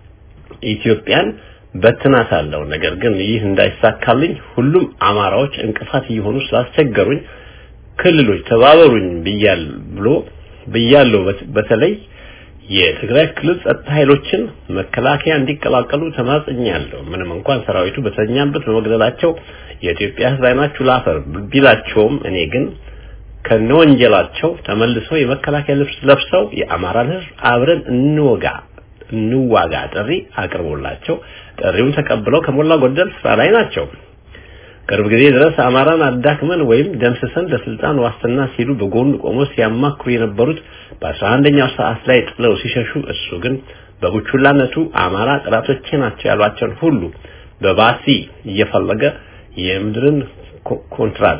ኢትዮጵያን በትናታለሁ። ነገር ግን ይህ እንዳይሳካልኝ ሁሉም አማራዎች እንቅፋት እየሆኑ ስላስቸገሩኝ ክልሎች ተባበሩኝ ብያል ብሎ ብያለሁ። በተለይ የትግራይ ክልል ጸጥታ ኃይሎችን መከላከያ እንዲቀላቀሉ ተማጽኛለሁ። ምንም እንኳን ሰራዊቱ በተኛበት በመግደላቸው የኢትዮጵያ ሕዝብ አይናችሁ ላፈር ቢላቸውም እኔ ግን ከነወንጀላቸው ተመልሰው የመከላከያ ልብስ ለብሰው የአማራን ሕዝብ አብረን እንወጋ እንዋጋ ጥሪ አቅርቦላቸው ጥሪውን ተቀብለው ከሞላ ጎደል ስራ ላይ ናቸው። ቅርብ ጊዜ ድረስ አማራን አዳክመን ወይም ደምስሰን ለስልጣን ዋስትና ሲሉ በጎን ቆሞ ሲያማክሩ የነበሩት በአስራ አንደኛው ሰዓት ላይ ጥለው ሲሸሹ እሱ ግን በቡቹላነቱ አማራ ጠላቶቼ ናቸው ያሏቸውን ሁሉ በባሲ እየፈለገ የምድርን ኮንትራት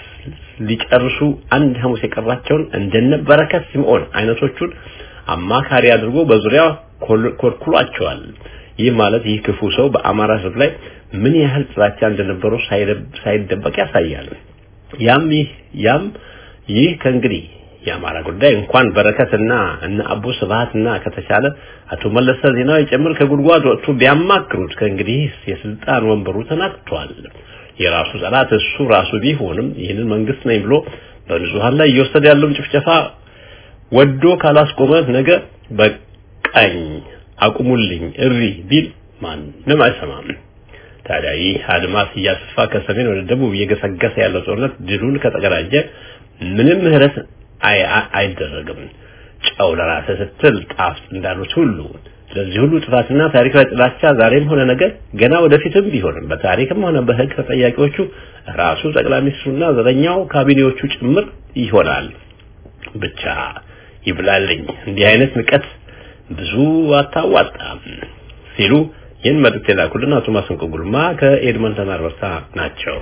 ሊጨርሱ አንድ ሐሙስ የቀራቸውን እንደነ በረከት ስምዖን አይነቶቹን አማካሪ አድርጎ በዙሪያው ኮልኩሏቸዋል። ይህ ማለት ይህ ክፉ ሰው በአማራ ሕዝብ ላይ ምን ያህል ጥላቻ እንደነበረው ሳይደበቅ ያሳያል። ያም ይህ ያም ይህ ከእንግዲህ የአማራ ጉዳይ እንኳን በረከትና እነ አቦ ስብሃትና ከተቻለ አቶ መለሰ ዜናዊ ጭምር ከጉድጓድ ወጥቶ ቢያማክሩት ከእንግዲህ የስልጣን ወንበሩ ተናጥቷል። የራሱ ጠላት እሱ ራሱ ቢሆንም ይህንን መንግስት ነኝ ብሎ በንጹሃን ላይ እየወሰደ ያለውን ጭፍጨፋ ወዶ ካላስቆመ ነገ በቃኝ አቁሙልኝ እሪ ቢል ማንም አይሰማም። ታዲያ ይህ አድማስ እያሰፋ ከሰሜን ወደ ደቡብ እየገሰገሰ ያለው ጦርነት ድሉን ከተቀዳጀ ምንም ምህረት አይደረግም። ጨው ለራስህ ስትል ጣፍ እንዳሉት ሁሉ ስለዚህ ሁሉ ጥፋትና ታሪካዊ ጥላቻ ዛሬም ሆነ ነገር ገና ወደፊትም ቢሆንም በታሪክም ሆነ በሕግ ተጠያቂዎቹ ራሱ ጠቅላይ ሚኒስትሩና ዘረኛው ካቢኔዎቹ ጭምር ይሆናል። ብቻ ይብላልኝ እንዲህ አይነት ንቀት ብዙ አታዋጣም ሲሉ ይህን መልእክት የላኩልን አቶ ማስንቆ ጉልማ ከኤድመንተን አልበርታ ናቸው።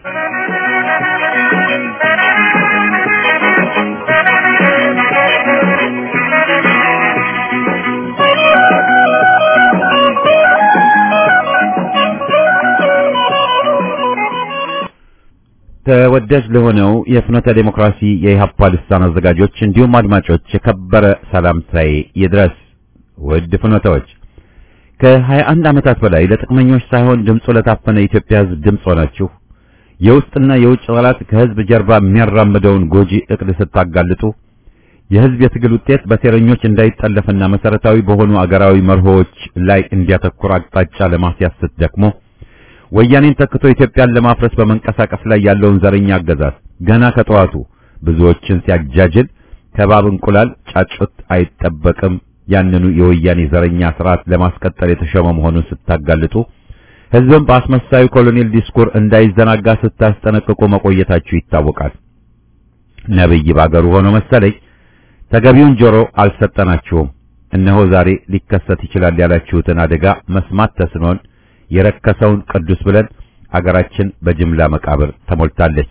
ተወዳጅ ለሆነው የፍኖተ ዴሞክራሲ የኢህአፓ ልሳን አዘጋጆች እንዲሁም አድማጮች የከበረ ሰላምታዬ ይድረስ። ውድ ፍኖተዎች ከሀያ አንድ ዓመታት በላይ ለጥቅመኞች ሳይሆን ድምፁ ለታፈነ የኢትዮጵያ ሕዝብ ድምፅ ሆናችሁ የውስጥና የውጭ ጠላት ከሕዝብ ጀርባ የሚያራምደውን ጎጂ እቅድ ስታጋልጡ የሕዝብ የትግል ውጤት በሴረኞች እንዳይጠለፍና መሰረታዊ በሆኑ አገራዊ መርሆዎች ላይ እንዲያተኩር አቅጣጫ ለማስያዝ ስትደክሙ ወያኔን ተክቶ ኢትዮጵያን ለማፍረስ በመንቀሳቀስ ላይ ያለውን ዘረኛ አገዛዝ ገና ከጠዋቱ ብዙዎችን ሲያጃጅል ከባብ እንቁላል ጫጩት አይጠበቅም ያንኑ የወያኔ ዘረኛ ስርዓት ለማስቀጠል የተሾመ መሆኑን ስታጋልጡ ሕዝብም በአስመሳዩ ኮሎኔል ዲስኩር እንዳይዘናጋ ስታስጠነቅቁ መቆየታችሁ ይታወቃል። ነብይ ባገሩ ሆኖ መሰለኝ ተገቢውን ጆሮ አልሰጠናችሁም። እነሆ ዛሬ ሊከሰት ይችላል ያላችሁትን አደጋ መስማት ተስኖን የረከሰውን ቅዱስ ብለን አገራችን በጅምላ መቃብር ተሞልታለች።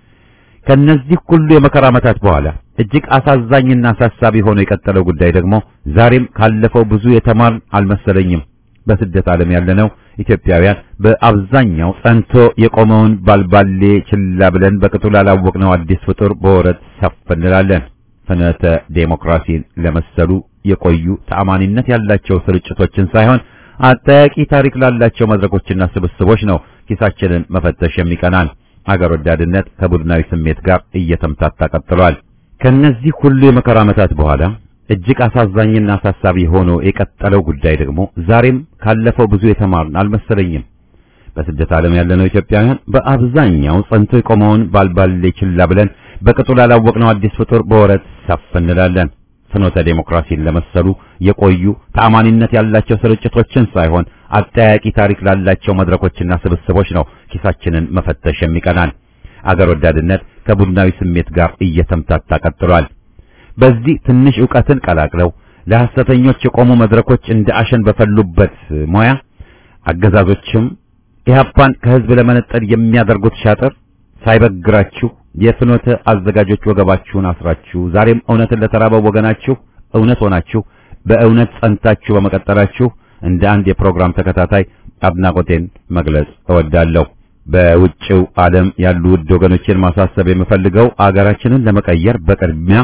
ከነዚህ ሁሉ የመከራ ዓመታት በኋላ እጅግ አሳዛኝና አሳሳቢ ሆኖ የቀጠለው ጉዳይ ደግሞ ዛሬም ካለፈው ብዙ የተማርን አልመሰለኝም። በስደት ዓለም ያለነው ኢትዮጵያውያን በአብዛኛው ጸንቶ የቆመውን ባልባሌ ችላ ብለን በቅጡ ላላወቅነው አዲስ ፍጡር በወረት ሰፍ እንላለን። ፍኖተ ዴሞክራሲን ለመሰሉ የቆዩ ተአማኒነት ያላቸው ስርጭቶችን ሳይሆን አጠያቂ ታሪክ ላላቸው መድረኮችና ስብስቦች ነው ኪሳችንን መፈተሽ የሚቀናን። አገር ወዳድነት ከቡድናዊ ስሜት ጋር እየተምታታ ቀጥሏል። ከነዚህ ሁሉ የመከራ ዓመታት በኋላ እጅግ አሳዛኝና አሳሳቢ ሆኖ የቀጠለው ጉዳይ ደግሞ ዛሬም ካለፈው ብዙ የተማርን አልመሰለኝም። በስደት ዓለም ያለነው ኢትዮጵያውያን በአብዛኛው ጸንቶ የቆመውን ባልባሌ ችላ ብለን በቅጡ ላላወቅነው አዲስ ፍጡር በወረት ሰፍ እንላለን። ፍኖተ ዴሞክራሲን ለመሰሉ የቆዩ ተአማኒነት ያላቸው ስርጭቶችን ሳይሆን አጠያቂ ታሪክ ላላቸው መድረኮችና ስብስቦች ነው ኪሳችንን መፈተሽ የሚቀናን። አገር ወዳድነት ከቡድናዊ ስሜት ጋር እየተምታታ ቀጥሏል። በዚህ ትንሽ ዕውቀትን ቀላቅለው ለሐሰተኞች የቆሙ መድረኮች እንደ አሸን በፈሉበት ሙያ አገዛዞችም ኢህአፓን ከህዝብ ለመነጠል የሚያደርጉት ሻጥር ሳይበግራችሁ የፍኖተ አዘጋጆች ወገባችሁን አስራችሁ ዛሬም እውነትን ለተራበው ወገናችሁ እውነት ሆናችሁ በእውነት ጸንታችሁ በመቀጠላችሁ እንደ አንድ የፕሮግራም ተከታታይ አድናቆቴን መግለጽ እወዳለሁ። በውጭው ዓለም ያሉ ውድ ወገኖችን ማሳሰብ የምፈልገው አገራችንን ለመቀየር በቅድሚያ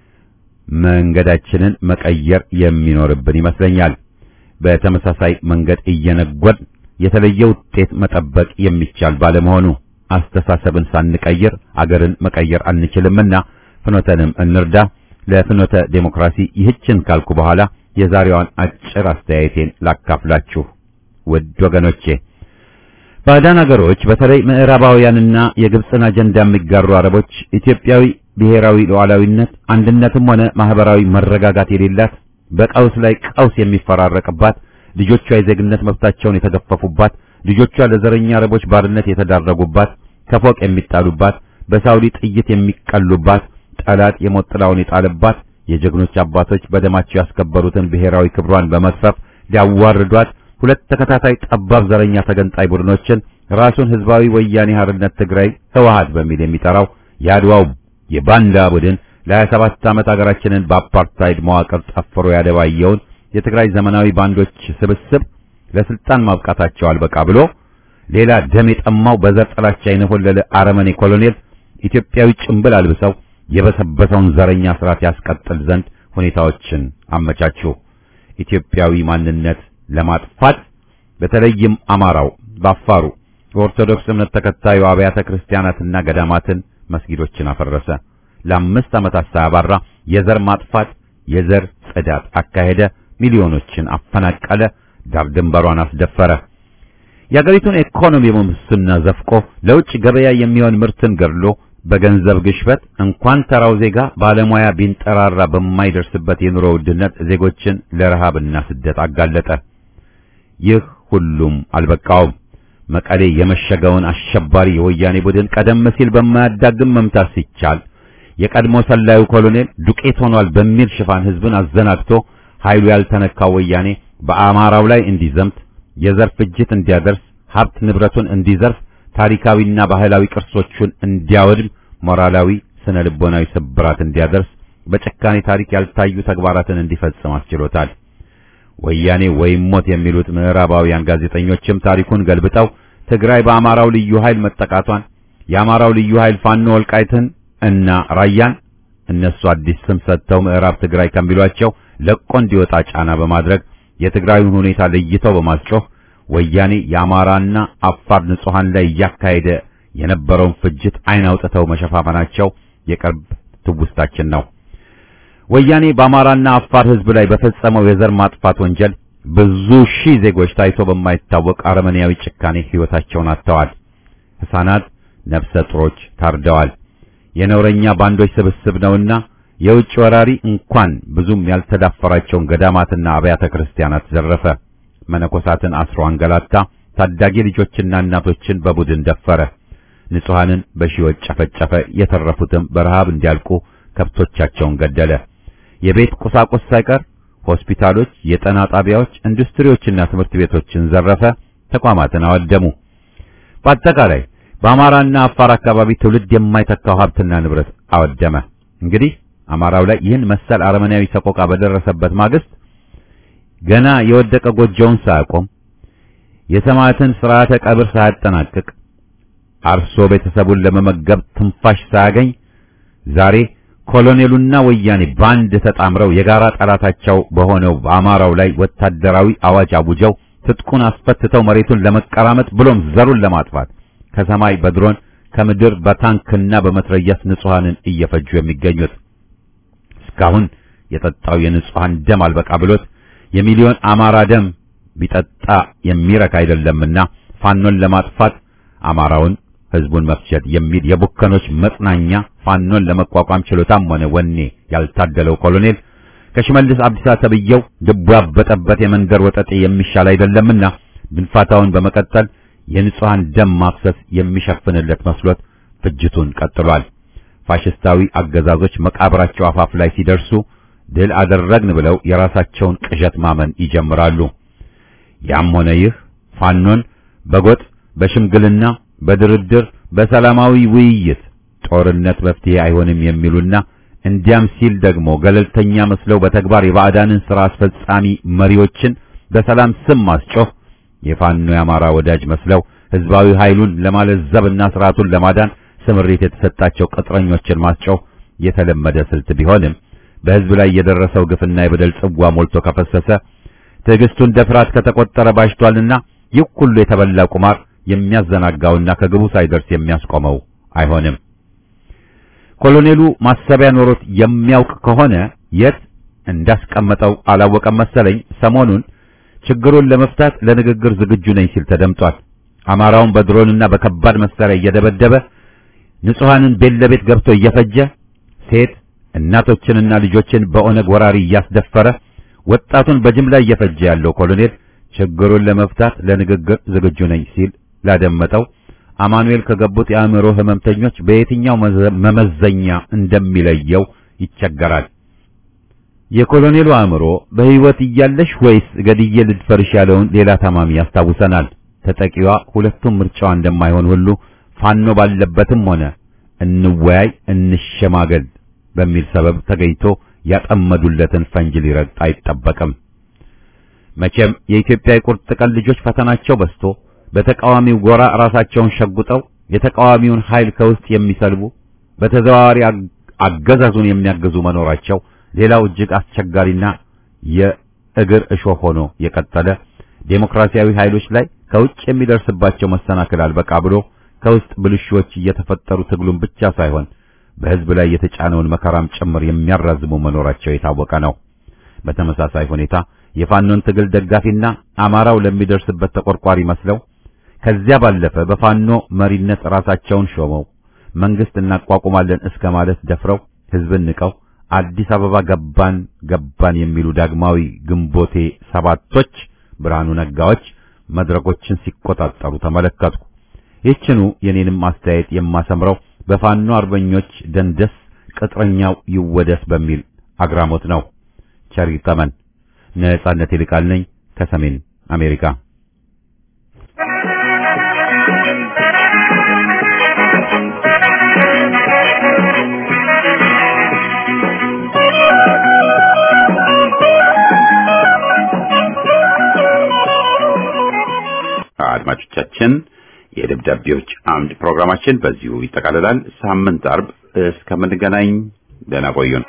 መንገዳችንን መቀየር የሚኖርብን ይመስለኛል። በተመሳሳይ መንገድ እየነጎድ የተለየ ውጤት መጠበቅ የሚቻል ባለመሆኑ አስተሳሰብን ሳንቀይር አገርን መቀየር አንችልምና ፍኖተንም እንርዳ። ለፍኖተ ዴሞክራሲ ይህችን ካልኩ በኋላ የዛሬዋን አጭር አስተያየቴን ላካፍላችሁ። ውድ ወገኖቼ ባዕዳን አገሮች በተለይ ምዕራባውያንና የግብፅን አጀንዳ የሚጋሩ አረቦች ኢትዮጵያዊ ብሔራዊ ሉዓላዊነት አንድነትም ሆነ ማህበራዊ መረጋጋት የሌላት በቀውስ ላይ ቀውስ የሚፈራረቅባት ልጆቿ የዜግነት መብታቸውን የተገፈፉባት ልጆቿ ለዘረኛ አረቦች ባርነት የተዳረጉባት ከፎቅ የሚጣሉባት በሳውዲ ጥይት የሚቀሉባት ጠላት የሞት ጥላውን የጣለባት የጀግኖች አባቶች በደማቸው ያስከበሩትን ብሔራዊ ክብሯን በመክፈፍ ሊያዋርዷት ሁለት ተከታታይ ጠባብ ዘረኛ ተገንጣይ ቡድኖችን ራሱን ህዝባዊ ወያኔ ሓርነት ትግራይ ህወሓት በሚል የሚጠራው የአድዋው የባንዳ ቡድን ለ27 ዓመት አገራችንን በአፓርታይድ መዋቅር ጠፍሮ ያደባየውን የትግራይ ዘመናዊ ባንዶች ስብስብ ለስልጣን ማብቃታቸው አልበቃ ብሎ ሌላ ደም የጠማው በዘር ጥላቻ የነሆለለ አረመኔ ኮሎኔል ኢትዮጵያዊ ጭንብል አልብሰው የበሰበሰውን ዘረኛ ስርዓት ያስቀጥል ዘንድ ሁኔታዎችን አመቻቹ። ኢትዮጵያዊ ማንነት ለማጥፋት በተለይም አማራው፣ በአፋሩ በኦርቶዶክስ እምነት ተከታዩ አብያተ ክርስቲያናትና ገዳማትን፣ መስጊዶችን አፈረሰ። ለአምስት ዓመታት ሳያባራ የዘር ማጥፋት የዘር ጽዳት አካሄደ። ሚሊዮኖችን አፈናቀለ። ዳር ድንበሯን አስደፈረ። የአገሪቱን ኢኮኖሚ በሙስና ዘፍቆ ለውጭ ገበያ የሚሆን ምርትን ገድሎ በገንዘብ ግሽበት እንኳን ተራው ዜጋ ባለሙያ ቢንጠራራ በማይደርስበት የኑሮ ውድነት ዜጎችን ለረሃብና ስደት አጋለጠ። ይህ ሁሉም አልበቃውም። መቀሌ የመሸገውን አሸባሪ የወያኔ ቡድን ቀደም ሲል በማያዳግም መምታት ሲቻል የቀድሞ ሰላዩ ኮሎኔል ዱቄት ሆኗል በሚል ሽፋን ህዝብን አዘናግቶ ኃይሉ ያልተነካው ወያኔ በአማራው ላይ እንዲዘምት የዘር ፍጅት እንዲያደርስ ሀብት ንብረቱን እንዲዘርፍ ታሪካዊና ባህላዊ ቅርሶቹን እንዲያወድም ሞራላዊ ስነ ልቦናዊ ስብራት እንዲያደርስ በጭካኔ ታሪክ ያልታዩ ተግባራትን እንዲፈጽም አስችሎታል። ወያኔ ወይም ሞት የሚሉት ምዕራባውያን ጋዜጠኞችም ታሪኩን ገልብጠው ትግራይ በአማራው ልዩ ኃይል መጠቃቷን የአማራው ልዩ ኃይል ፋኖ ወልቃይትን እና ራያን እነሱ አዲስ ስም ሰጥተው ምዕራብ ትግራይ ከሚሏቸው ለቆ እንዲወጣ ጫና በማድረግ የትግራዩን ሁኔታ ለይተው በማስጮህ ወያኔ የአማራና አፋር ንጹሃን ላይ እያካሄደ የነበረውን ፍጅት አይን አውጥተው መሸፋፈናቸው የቅርብ ትውስታችን ነው። ወያኔ በአማራና አፋር ህዝብ ላይ በፈጸመው የዘር ማጥፋት ወንጀል ብዙ ሺህ ዜጎች ታይቶ በማይታወቅ አረመኔያዊ ጭካኔ ህይወታቸውን አጥተዋል። ሕፃናት፣ ነፍሰ ጡሮች ታርደዋል። የነውረኛ ባንዶች ስብስብ ነውና የውጭ ወራሪ እንኳን ብዙም ያልተዳፈራቸውን ገዳማትና አብያተ ክርስቲያናት ዘረፈ። መነኮሳትን አስሮ አንገላታ። ታዳጊ ልጆችና እናቶችን በቡድን ደፈረ። ንጹሐንን በሺዎች ጨፈጨፈ። የተረፉትም በረሃብ እንዲያልቁ ከብቶቻቸውን ገደለ። የቤት ቁሳቁስ ሳይቀር ሆስፒታሎች፣ የጤና ጣቢያዎች፣ ኢንዱስትሪዎችና ትምህርት ቤቶችን ዘረፈ። ተቋማትን አወደሙ። በአጠቃላይ በአማራና አፋር አካባቢ ትውልድ የማይተካው ሀብትና ንብረት አወደመ። እንግዲህ አማራው ላይ ይህን መሰል አረመናዊ ሰቆቃ በደረሰበት ማግስት ገና የወደቀ ጎጆውን ሳያቆም የሰማዕትን ሥርዓተ ቀብር ሳያጠናቅቅ አርሶ ቤተሰቡን ለመመገብ ትንፋሽ ሳያገኝ ዛሬ ኮሎኔሉና ወያኔ ባንድ ተጣምረው የጋራ ጠላታቸው በሆነው በአማራው ላይ ወታደራዊ አዋጅ አውጀው ትጥቁን አስፈትተው መሬቱን ለመቀራመጥ ብሎም ዘሩን ለማጥፋት ከሰማይ በድሮን ከምድር በታንክና በመትረየስ ንጹሐንን እየፈጁ የሚገኙት እስካሁን የጠጣው የንጹሐን ደም አልበቃ ብሎት የሚሊዮን አማራ ደም ቢጠጣ የሚረክ አይደለምና ፋኖን ለማጥፋት አማራውን ህዝቡን መፍጀት የሚል የቡከኖች መጽናኛ ፋኖን ለመቋቋም ችሎታም ሆነ ወኔ ያልታደለው ኮሎኔል ከሽመልስ አብዲሳ ተብየው ልቡ ያበጠበት የመንደር ወጠጤ የሚሻል አይደለምና ድንፋታውን በመቀጠል የንጹሐን ደም ማፍሰስ የሚሸፍንለት መስሎት ፍጅቱን ቀጥሏል። ፋሽስታዊ አገዛዞች መቃብራቸው አፋፍ ላይ ሲደርሱ ድል አደረግን ብለው የራሳቸውን ቅዠት ማመን ይጀምራሉ። ያም ሆነ ይህ ፋኖን በጎጥ በሽምግልና በድርድር በሰላማዊ ውይይት ጦርነት መፍትሄ አይሆንም የሚሉና እንዲያም ሲል ደግሞ ገለልተኛ መስለው በተግባር የባዕዳንን ሥራ አስፈጻሚ መሪዎችን በሰላም ስም ማስጮህ የፋኖ የአማራ ወዳጅ መስለው ህዝባዊ ኃይሉን ለማለዘብና ስርዓቱን ለማዳን ስምሪት የተሰጣቸው ቅጥረኞችን ማስጮህ የተለመደ ስልት ቢሆንም በህዝብ ላይ የደረሰው ግፍና የበደል ጽዋ ሞልቶ ከፈሰሰ ትዕግስቱ እንደ ፍርሃት ከተቆጠረ ባሽቷልና ይህ ሁሉ የተበላ ቁማር የሚያዘናጋውና ከግቡ ሳይደርስ የሚያስቆመው አይሆንም። ኮሎኔሉ ማሰቢያ ኖሮት የሚያውቅ ከሆነ የት እንዳስቀመጠው አላወቀም መሰለኝ ሰሞኑን ችግሩን ለመፍታት ለንግግር ዝግጁ ነኝ ሲል ተደምጧል። አማራውን በድሮንና በከባድ መሳሪያ እየደበደበ ንጹሐንን ቤት ለቤት ገብቶ እየፈጀ ሴት እናቶችንና ልጆችን በኦነግ ወራሪ እያስደፈረ ወጣቱን በጅምላ እየፈጀ ያለው ኮሎኔል ችግሩን ለመፍታት ለንግግር ዝግጁ ነኝ ሲል ላደመጠው አማኑኤል ከገቡት የአእምሮ ህመምተኞች በየትኛው መመዘኛ እንደሚለየው ይቸገራል። የኮሎኔሉ አእምሮ በህይወት እያለሽ ወይስ ገድዬ ልድፈርሽ ያለውን ሌላ ታማሚ ያስታውሰናል። ተጠቂዋ ሁለቱም ምርጫዋ እንደማይሆን ሁሉ ፋኖ ባለበትም ሆነ እንወያይ እንሸማገል በሚል ሰበብ ተገኝቶ ያጠመዱለትን ፈንጅ ሊረግጥ አይጠበቅም። መቼም የኢትዮጵያ የቁርጥ ቀን ልጆች ፈተናቸው በዝቶ በተቃዋሚው ጎራ ራሳቸውን ሸጉጠው የተቃዋሚውን ኃይል ከውስጥ የሚሰልቡ በተዘዋዋሪ አገዛዙን የሚያገዙ መኖራቸው ሌላው እጅግ አስቸጋሪና የእግር እሾህ ሆኖ የቀጠለ ዴሞክራሲያዊ ኃይሎች ላይ ከውጭ የሚደርስባቸው መሰናክል አልበቃ ብሎ ከውስጥ ብልሹዎች እየተፈጠሩ ትግሉን ብቻ ሳይሆን በህዝብ ላይ የተጫነውን መከራም ጭምር የሚያራዝሙ መኖራቸው የታወቀ ነው። በተመሳሳይ ሁኔታ የፋኖን ትግል ደጋፊና አማራው ለሚደርስበት ተቆርቋሪ መስለው ከዚያ ባለፈ በፋኖ መሪነት ራሳቸውን ሾመው መንግስት እናቋቁማለን እስከ ማለት ደፍረው ህዝብን ንቀው አዲስ አበባ ገባን ገባን የሚሉ ዳግማዊ ግንቦቴ ሰባቶች ብርሃኑ ነጋዎች መድረኮችን ሲቆጣጠሩ ተመለከትኩ። ይህችኑ የኔንም አስተያየት የማሰምረው በፋኖ አርበኞች ደንደስ ቅጥረኛው ይወደስ በሚል አግራሞት ነው። ቸር ይግጠመን። ነጻነት ይልቃል ነኝ ከሰሜን አሜሪካ። አድማጮቻችን የደብዳቤዎች አምድ ፕሮግራማችን በዚሁ ይጠቃልላል። ሳምንት አርብ እስከምንገናኝ ደህና ቆዩን።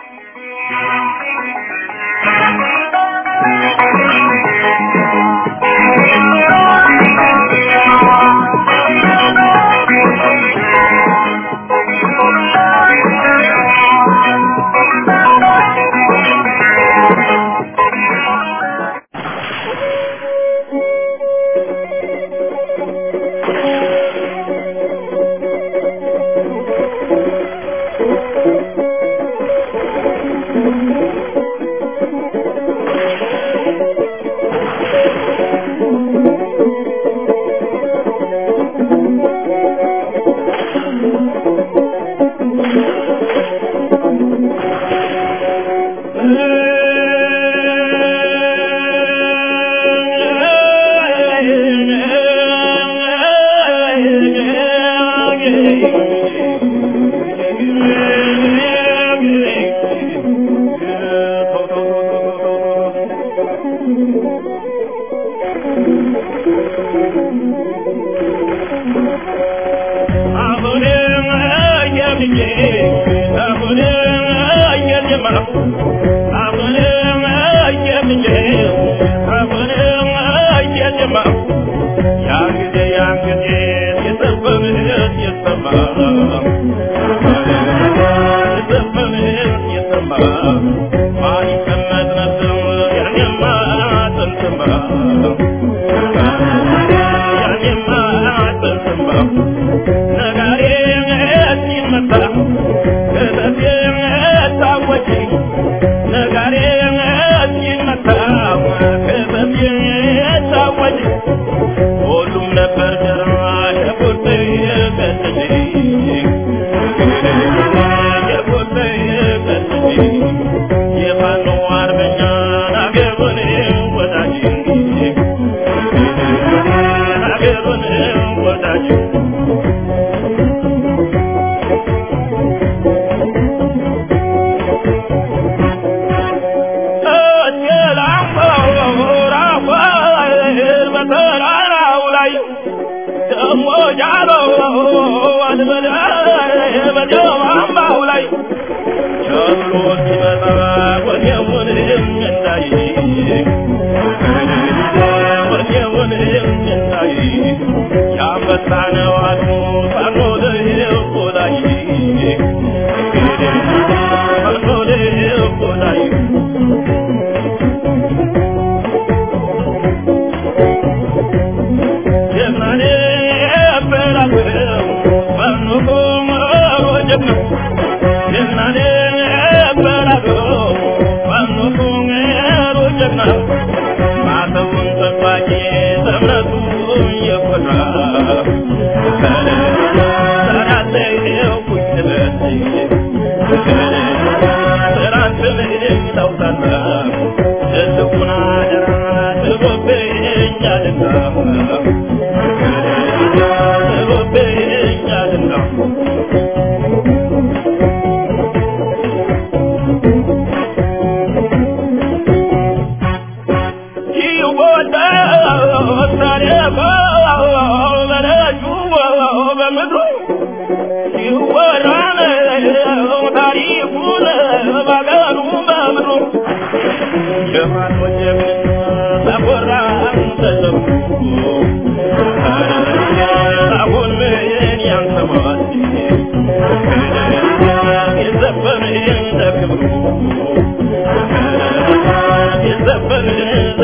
የዘፈን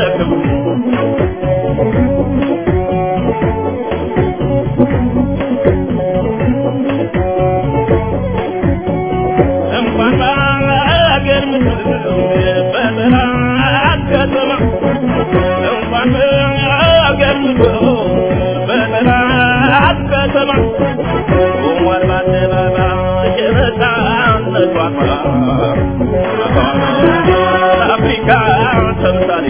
አፍሪካ ተምሳሌ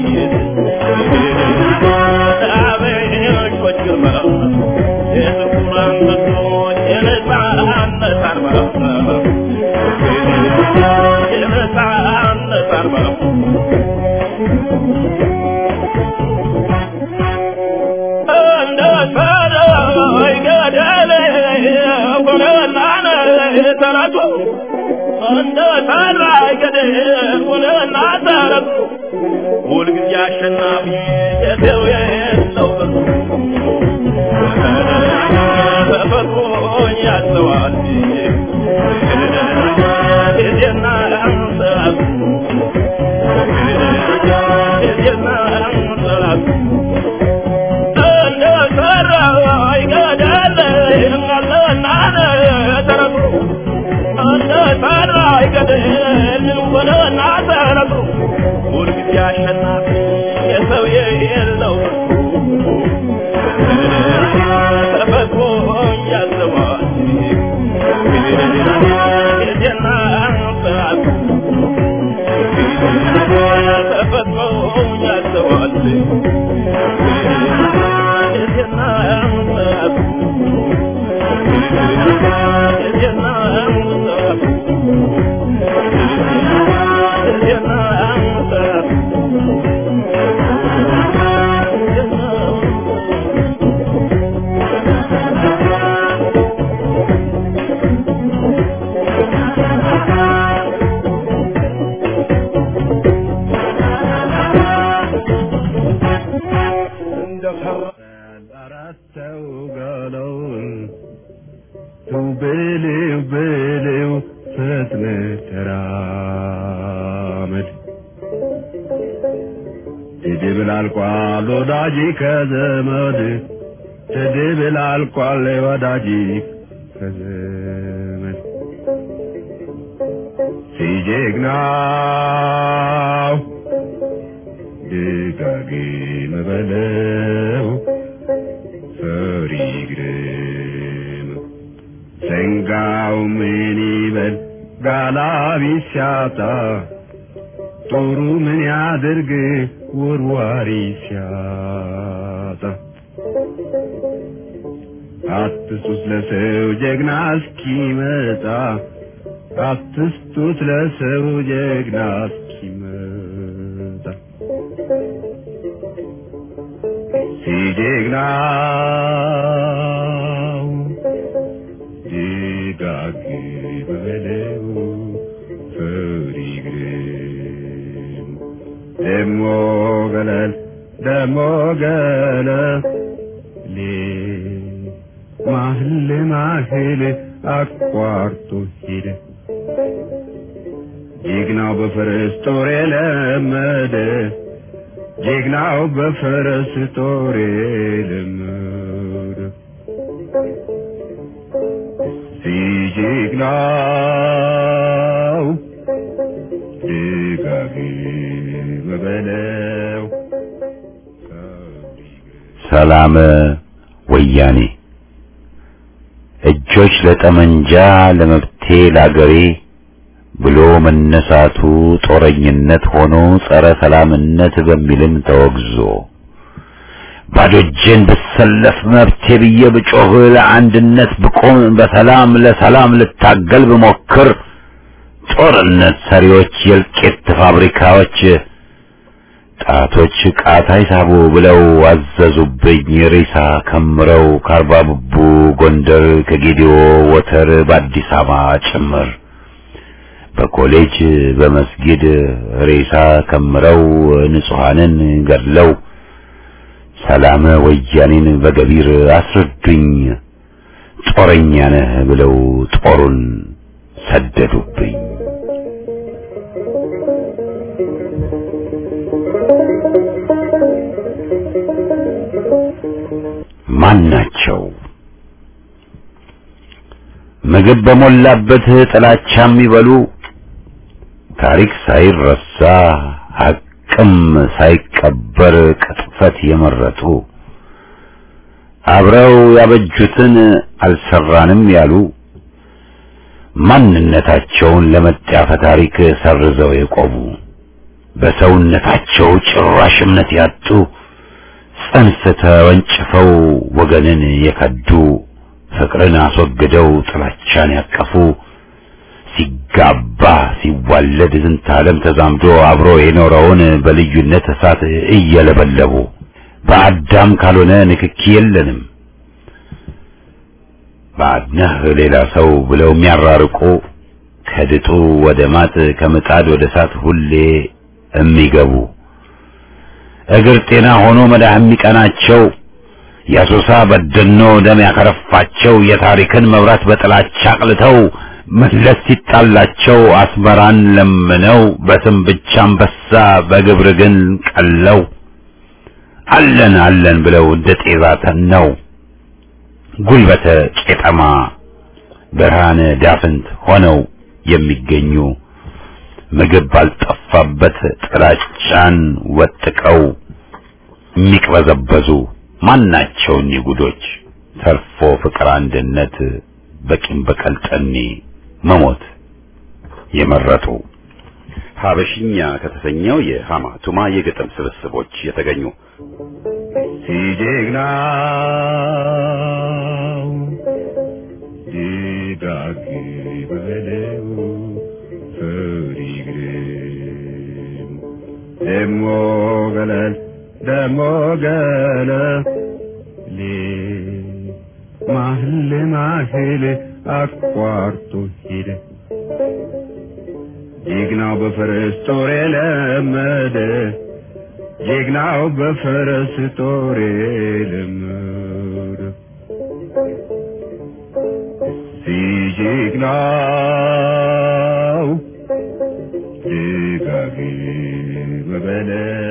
አበሾች ግርማ የጥቁር አንበሶች የነፃነት አርማ የነፃነት አርማ እንደ ሰማይ ገደል ሆነና ተራቱ እንደ ሰማይ ገደል ሆነና ተራቱ ሁልጊዜ አሸናፊ የሰው የለው ተፈጥሮ ያዘዋል ጊዜና ሰዓቱ ጊዜና ሰዓቱ አራተው ጋለውን ተው በለው በለው ፈጥነህ ተራመድ ትድብል አልቋል ወዳጅ ከዘመድ ትድብል አልቋል ወዳጅ ከዘመድ ሲጀግናው ደጋግም በለው ፈሪ ግርም ሰንጋው ምን ይበል ጋላቢ ሲያጣ ጦሩ ምን ያድርግ ወርዋሪ ሲያጣ አትስጡት ለሰው ጀግና እስኪመጣ አትስጡት ለሰው ጀግና እስኪመጣ ሲጀግናው ደጋግ በለው ፈሪ ግርም ደሞ ገለል ደሞ ገለሌ ማህል ማህል አቋርጦ ሄደ ጀግናው በፈረስ ጦር የለመደ ጀግናው በፈረስ ጦር የለመደ ሲጀግናው ደጋግም በለው ሰላም ወያኔ እጆች ለጠመንጃ ለመብቴ ላገሬ ብሎ መነሳቱ ጦረኝነት ሆኖ ጸረ ሰላምነት በሚልም ተወግዞ ባዶ እጄን ብሰለፍ መብቴ ብዬ ብጮህ ለአንድነት ብቆም በሰላም ለሰላም ልታገል ብሞክር ጦርነት ሰሪዎች የእልቂት ፋብሪካዎች ጣቶች ቃታ ይሳቡ ብለው አዘዙብኝ ሬሳ ከምረው ከአርባ ብቡ ጎንደር ከጌዲዮ ወተር በአዲስ አበባ ጭምር በኮሌጅ በመስጊድ ሬሳ ከምረው ንጹሐንን ገድለው ሰላም ወያኔን በገቢር አስረዱኝ ጦረኛ ነህ ብለው ጦሩን ሰደዱብኝ። ማን ናቸው? ምግብ በሞላበት ጥላቻ የሚበሉ ታሪክ ሳይረሳ ሐቅም ሳይቀበር ቅጥፈት የመረጡ አብረው ያበጁትን አልሰራንም ያሉ ማንነታቸውን ለመጣፈ ታሪክ ሰርዘው የቆሙ በሰውነታቸው ጭራሽ እምነት ያጡ ጽንፍ ተወንጭፈው ወገንን የከዱ ፍቅርን አስወግደው ጥላቻን ያቀፉ ሲጋባ ሲዋለድ ዝንተ ዓለም ተዛምዶ አብሮ የኖረውን በልዩነት እሳት እየለበለቡ በአዳም ካልሆነ ንክኪ የለንም ባድነህ ሌላ ሰው ብለው የሚያራርቁ ከድጡ ወደ ማጥ ከምጣድ ወደ እሳት ሁሌ የሚገቡ እግር ጤና ሆኖ መዳህ የሚቀናቸው የአሶሳ በደኖ ደም ያከረፋቸው የታሪክን መብራት በጥላቻ አቅልተው መለስ ሲጣላቸው አስመራን ለምነው በስም ብቻ አንበሳ በግብር ግን ቀለው አለን አለን ብለው እንደ ጤዛ ተነው ጉልበተ ቄጠማ ብርሃነ ዳፍንት ሆነው የሚገኙ ምግብ ባልጠፋበት ጥላቻን ወጥቀው የሚቅበዘበዙ ማናቸውን ይጉዶች ተርፎ ፍቅር አንድነት በቂም በቀል ጠኔ መሞት የመረጡ ሀበሽኛ ከተሰኘው የሃማ ቱማ የግጥም ስብስቦች የተገኙ ሲጀግናው ድጋግ በለው ፈሪ ግርም ደሞ ገለል ደሞ ገለል ማህል ማህል አቋርጦ ሄደ ጀግናው በፈረስ ጦር የለመደ ጀግናው በፈረስ ጦር የለመደ ሲጀግናው ደጋግ በበለው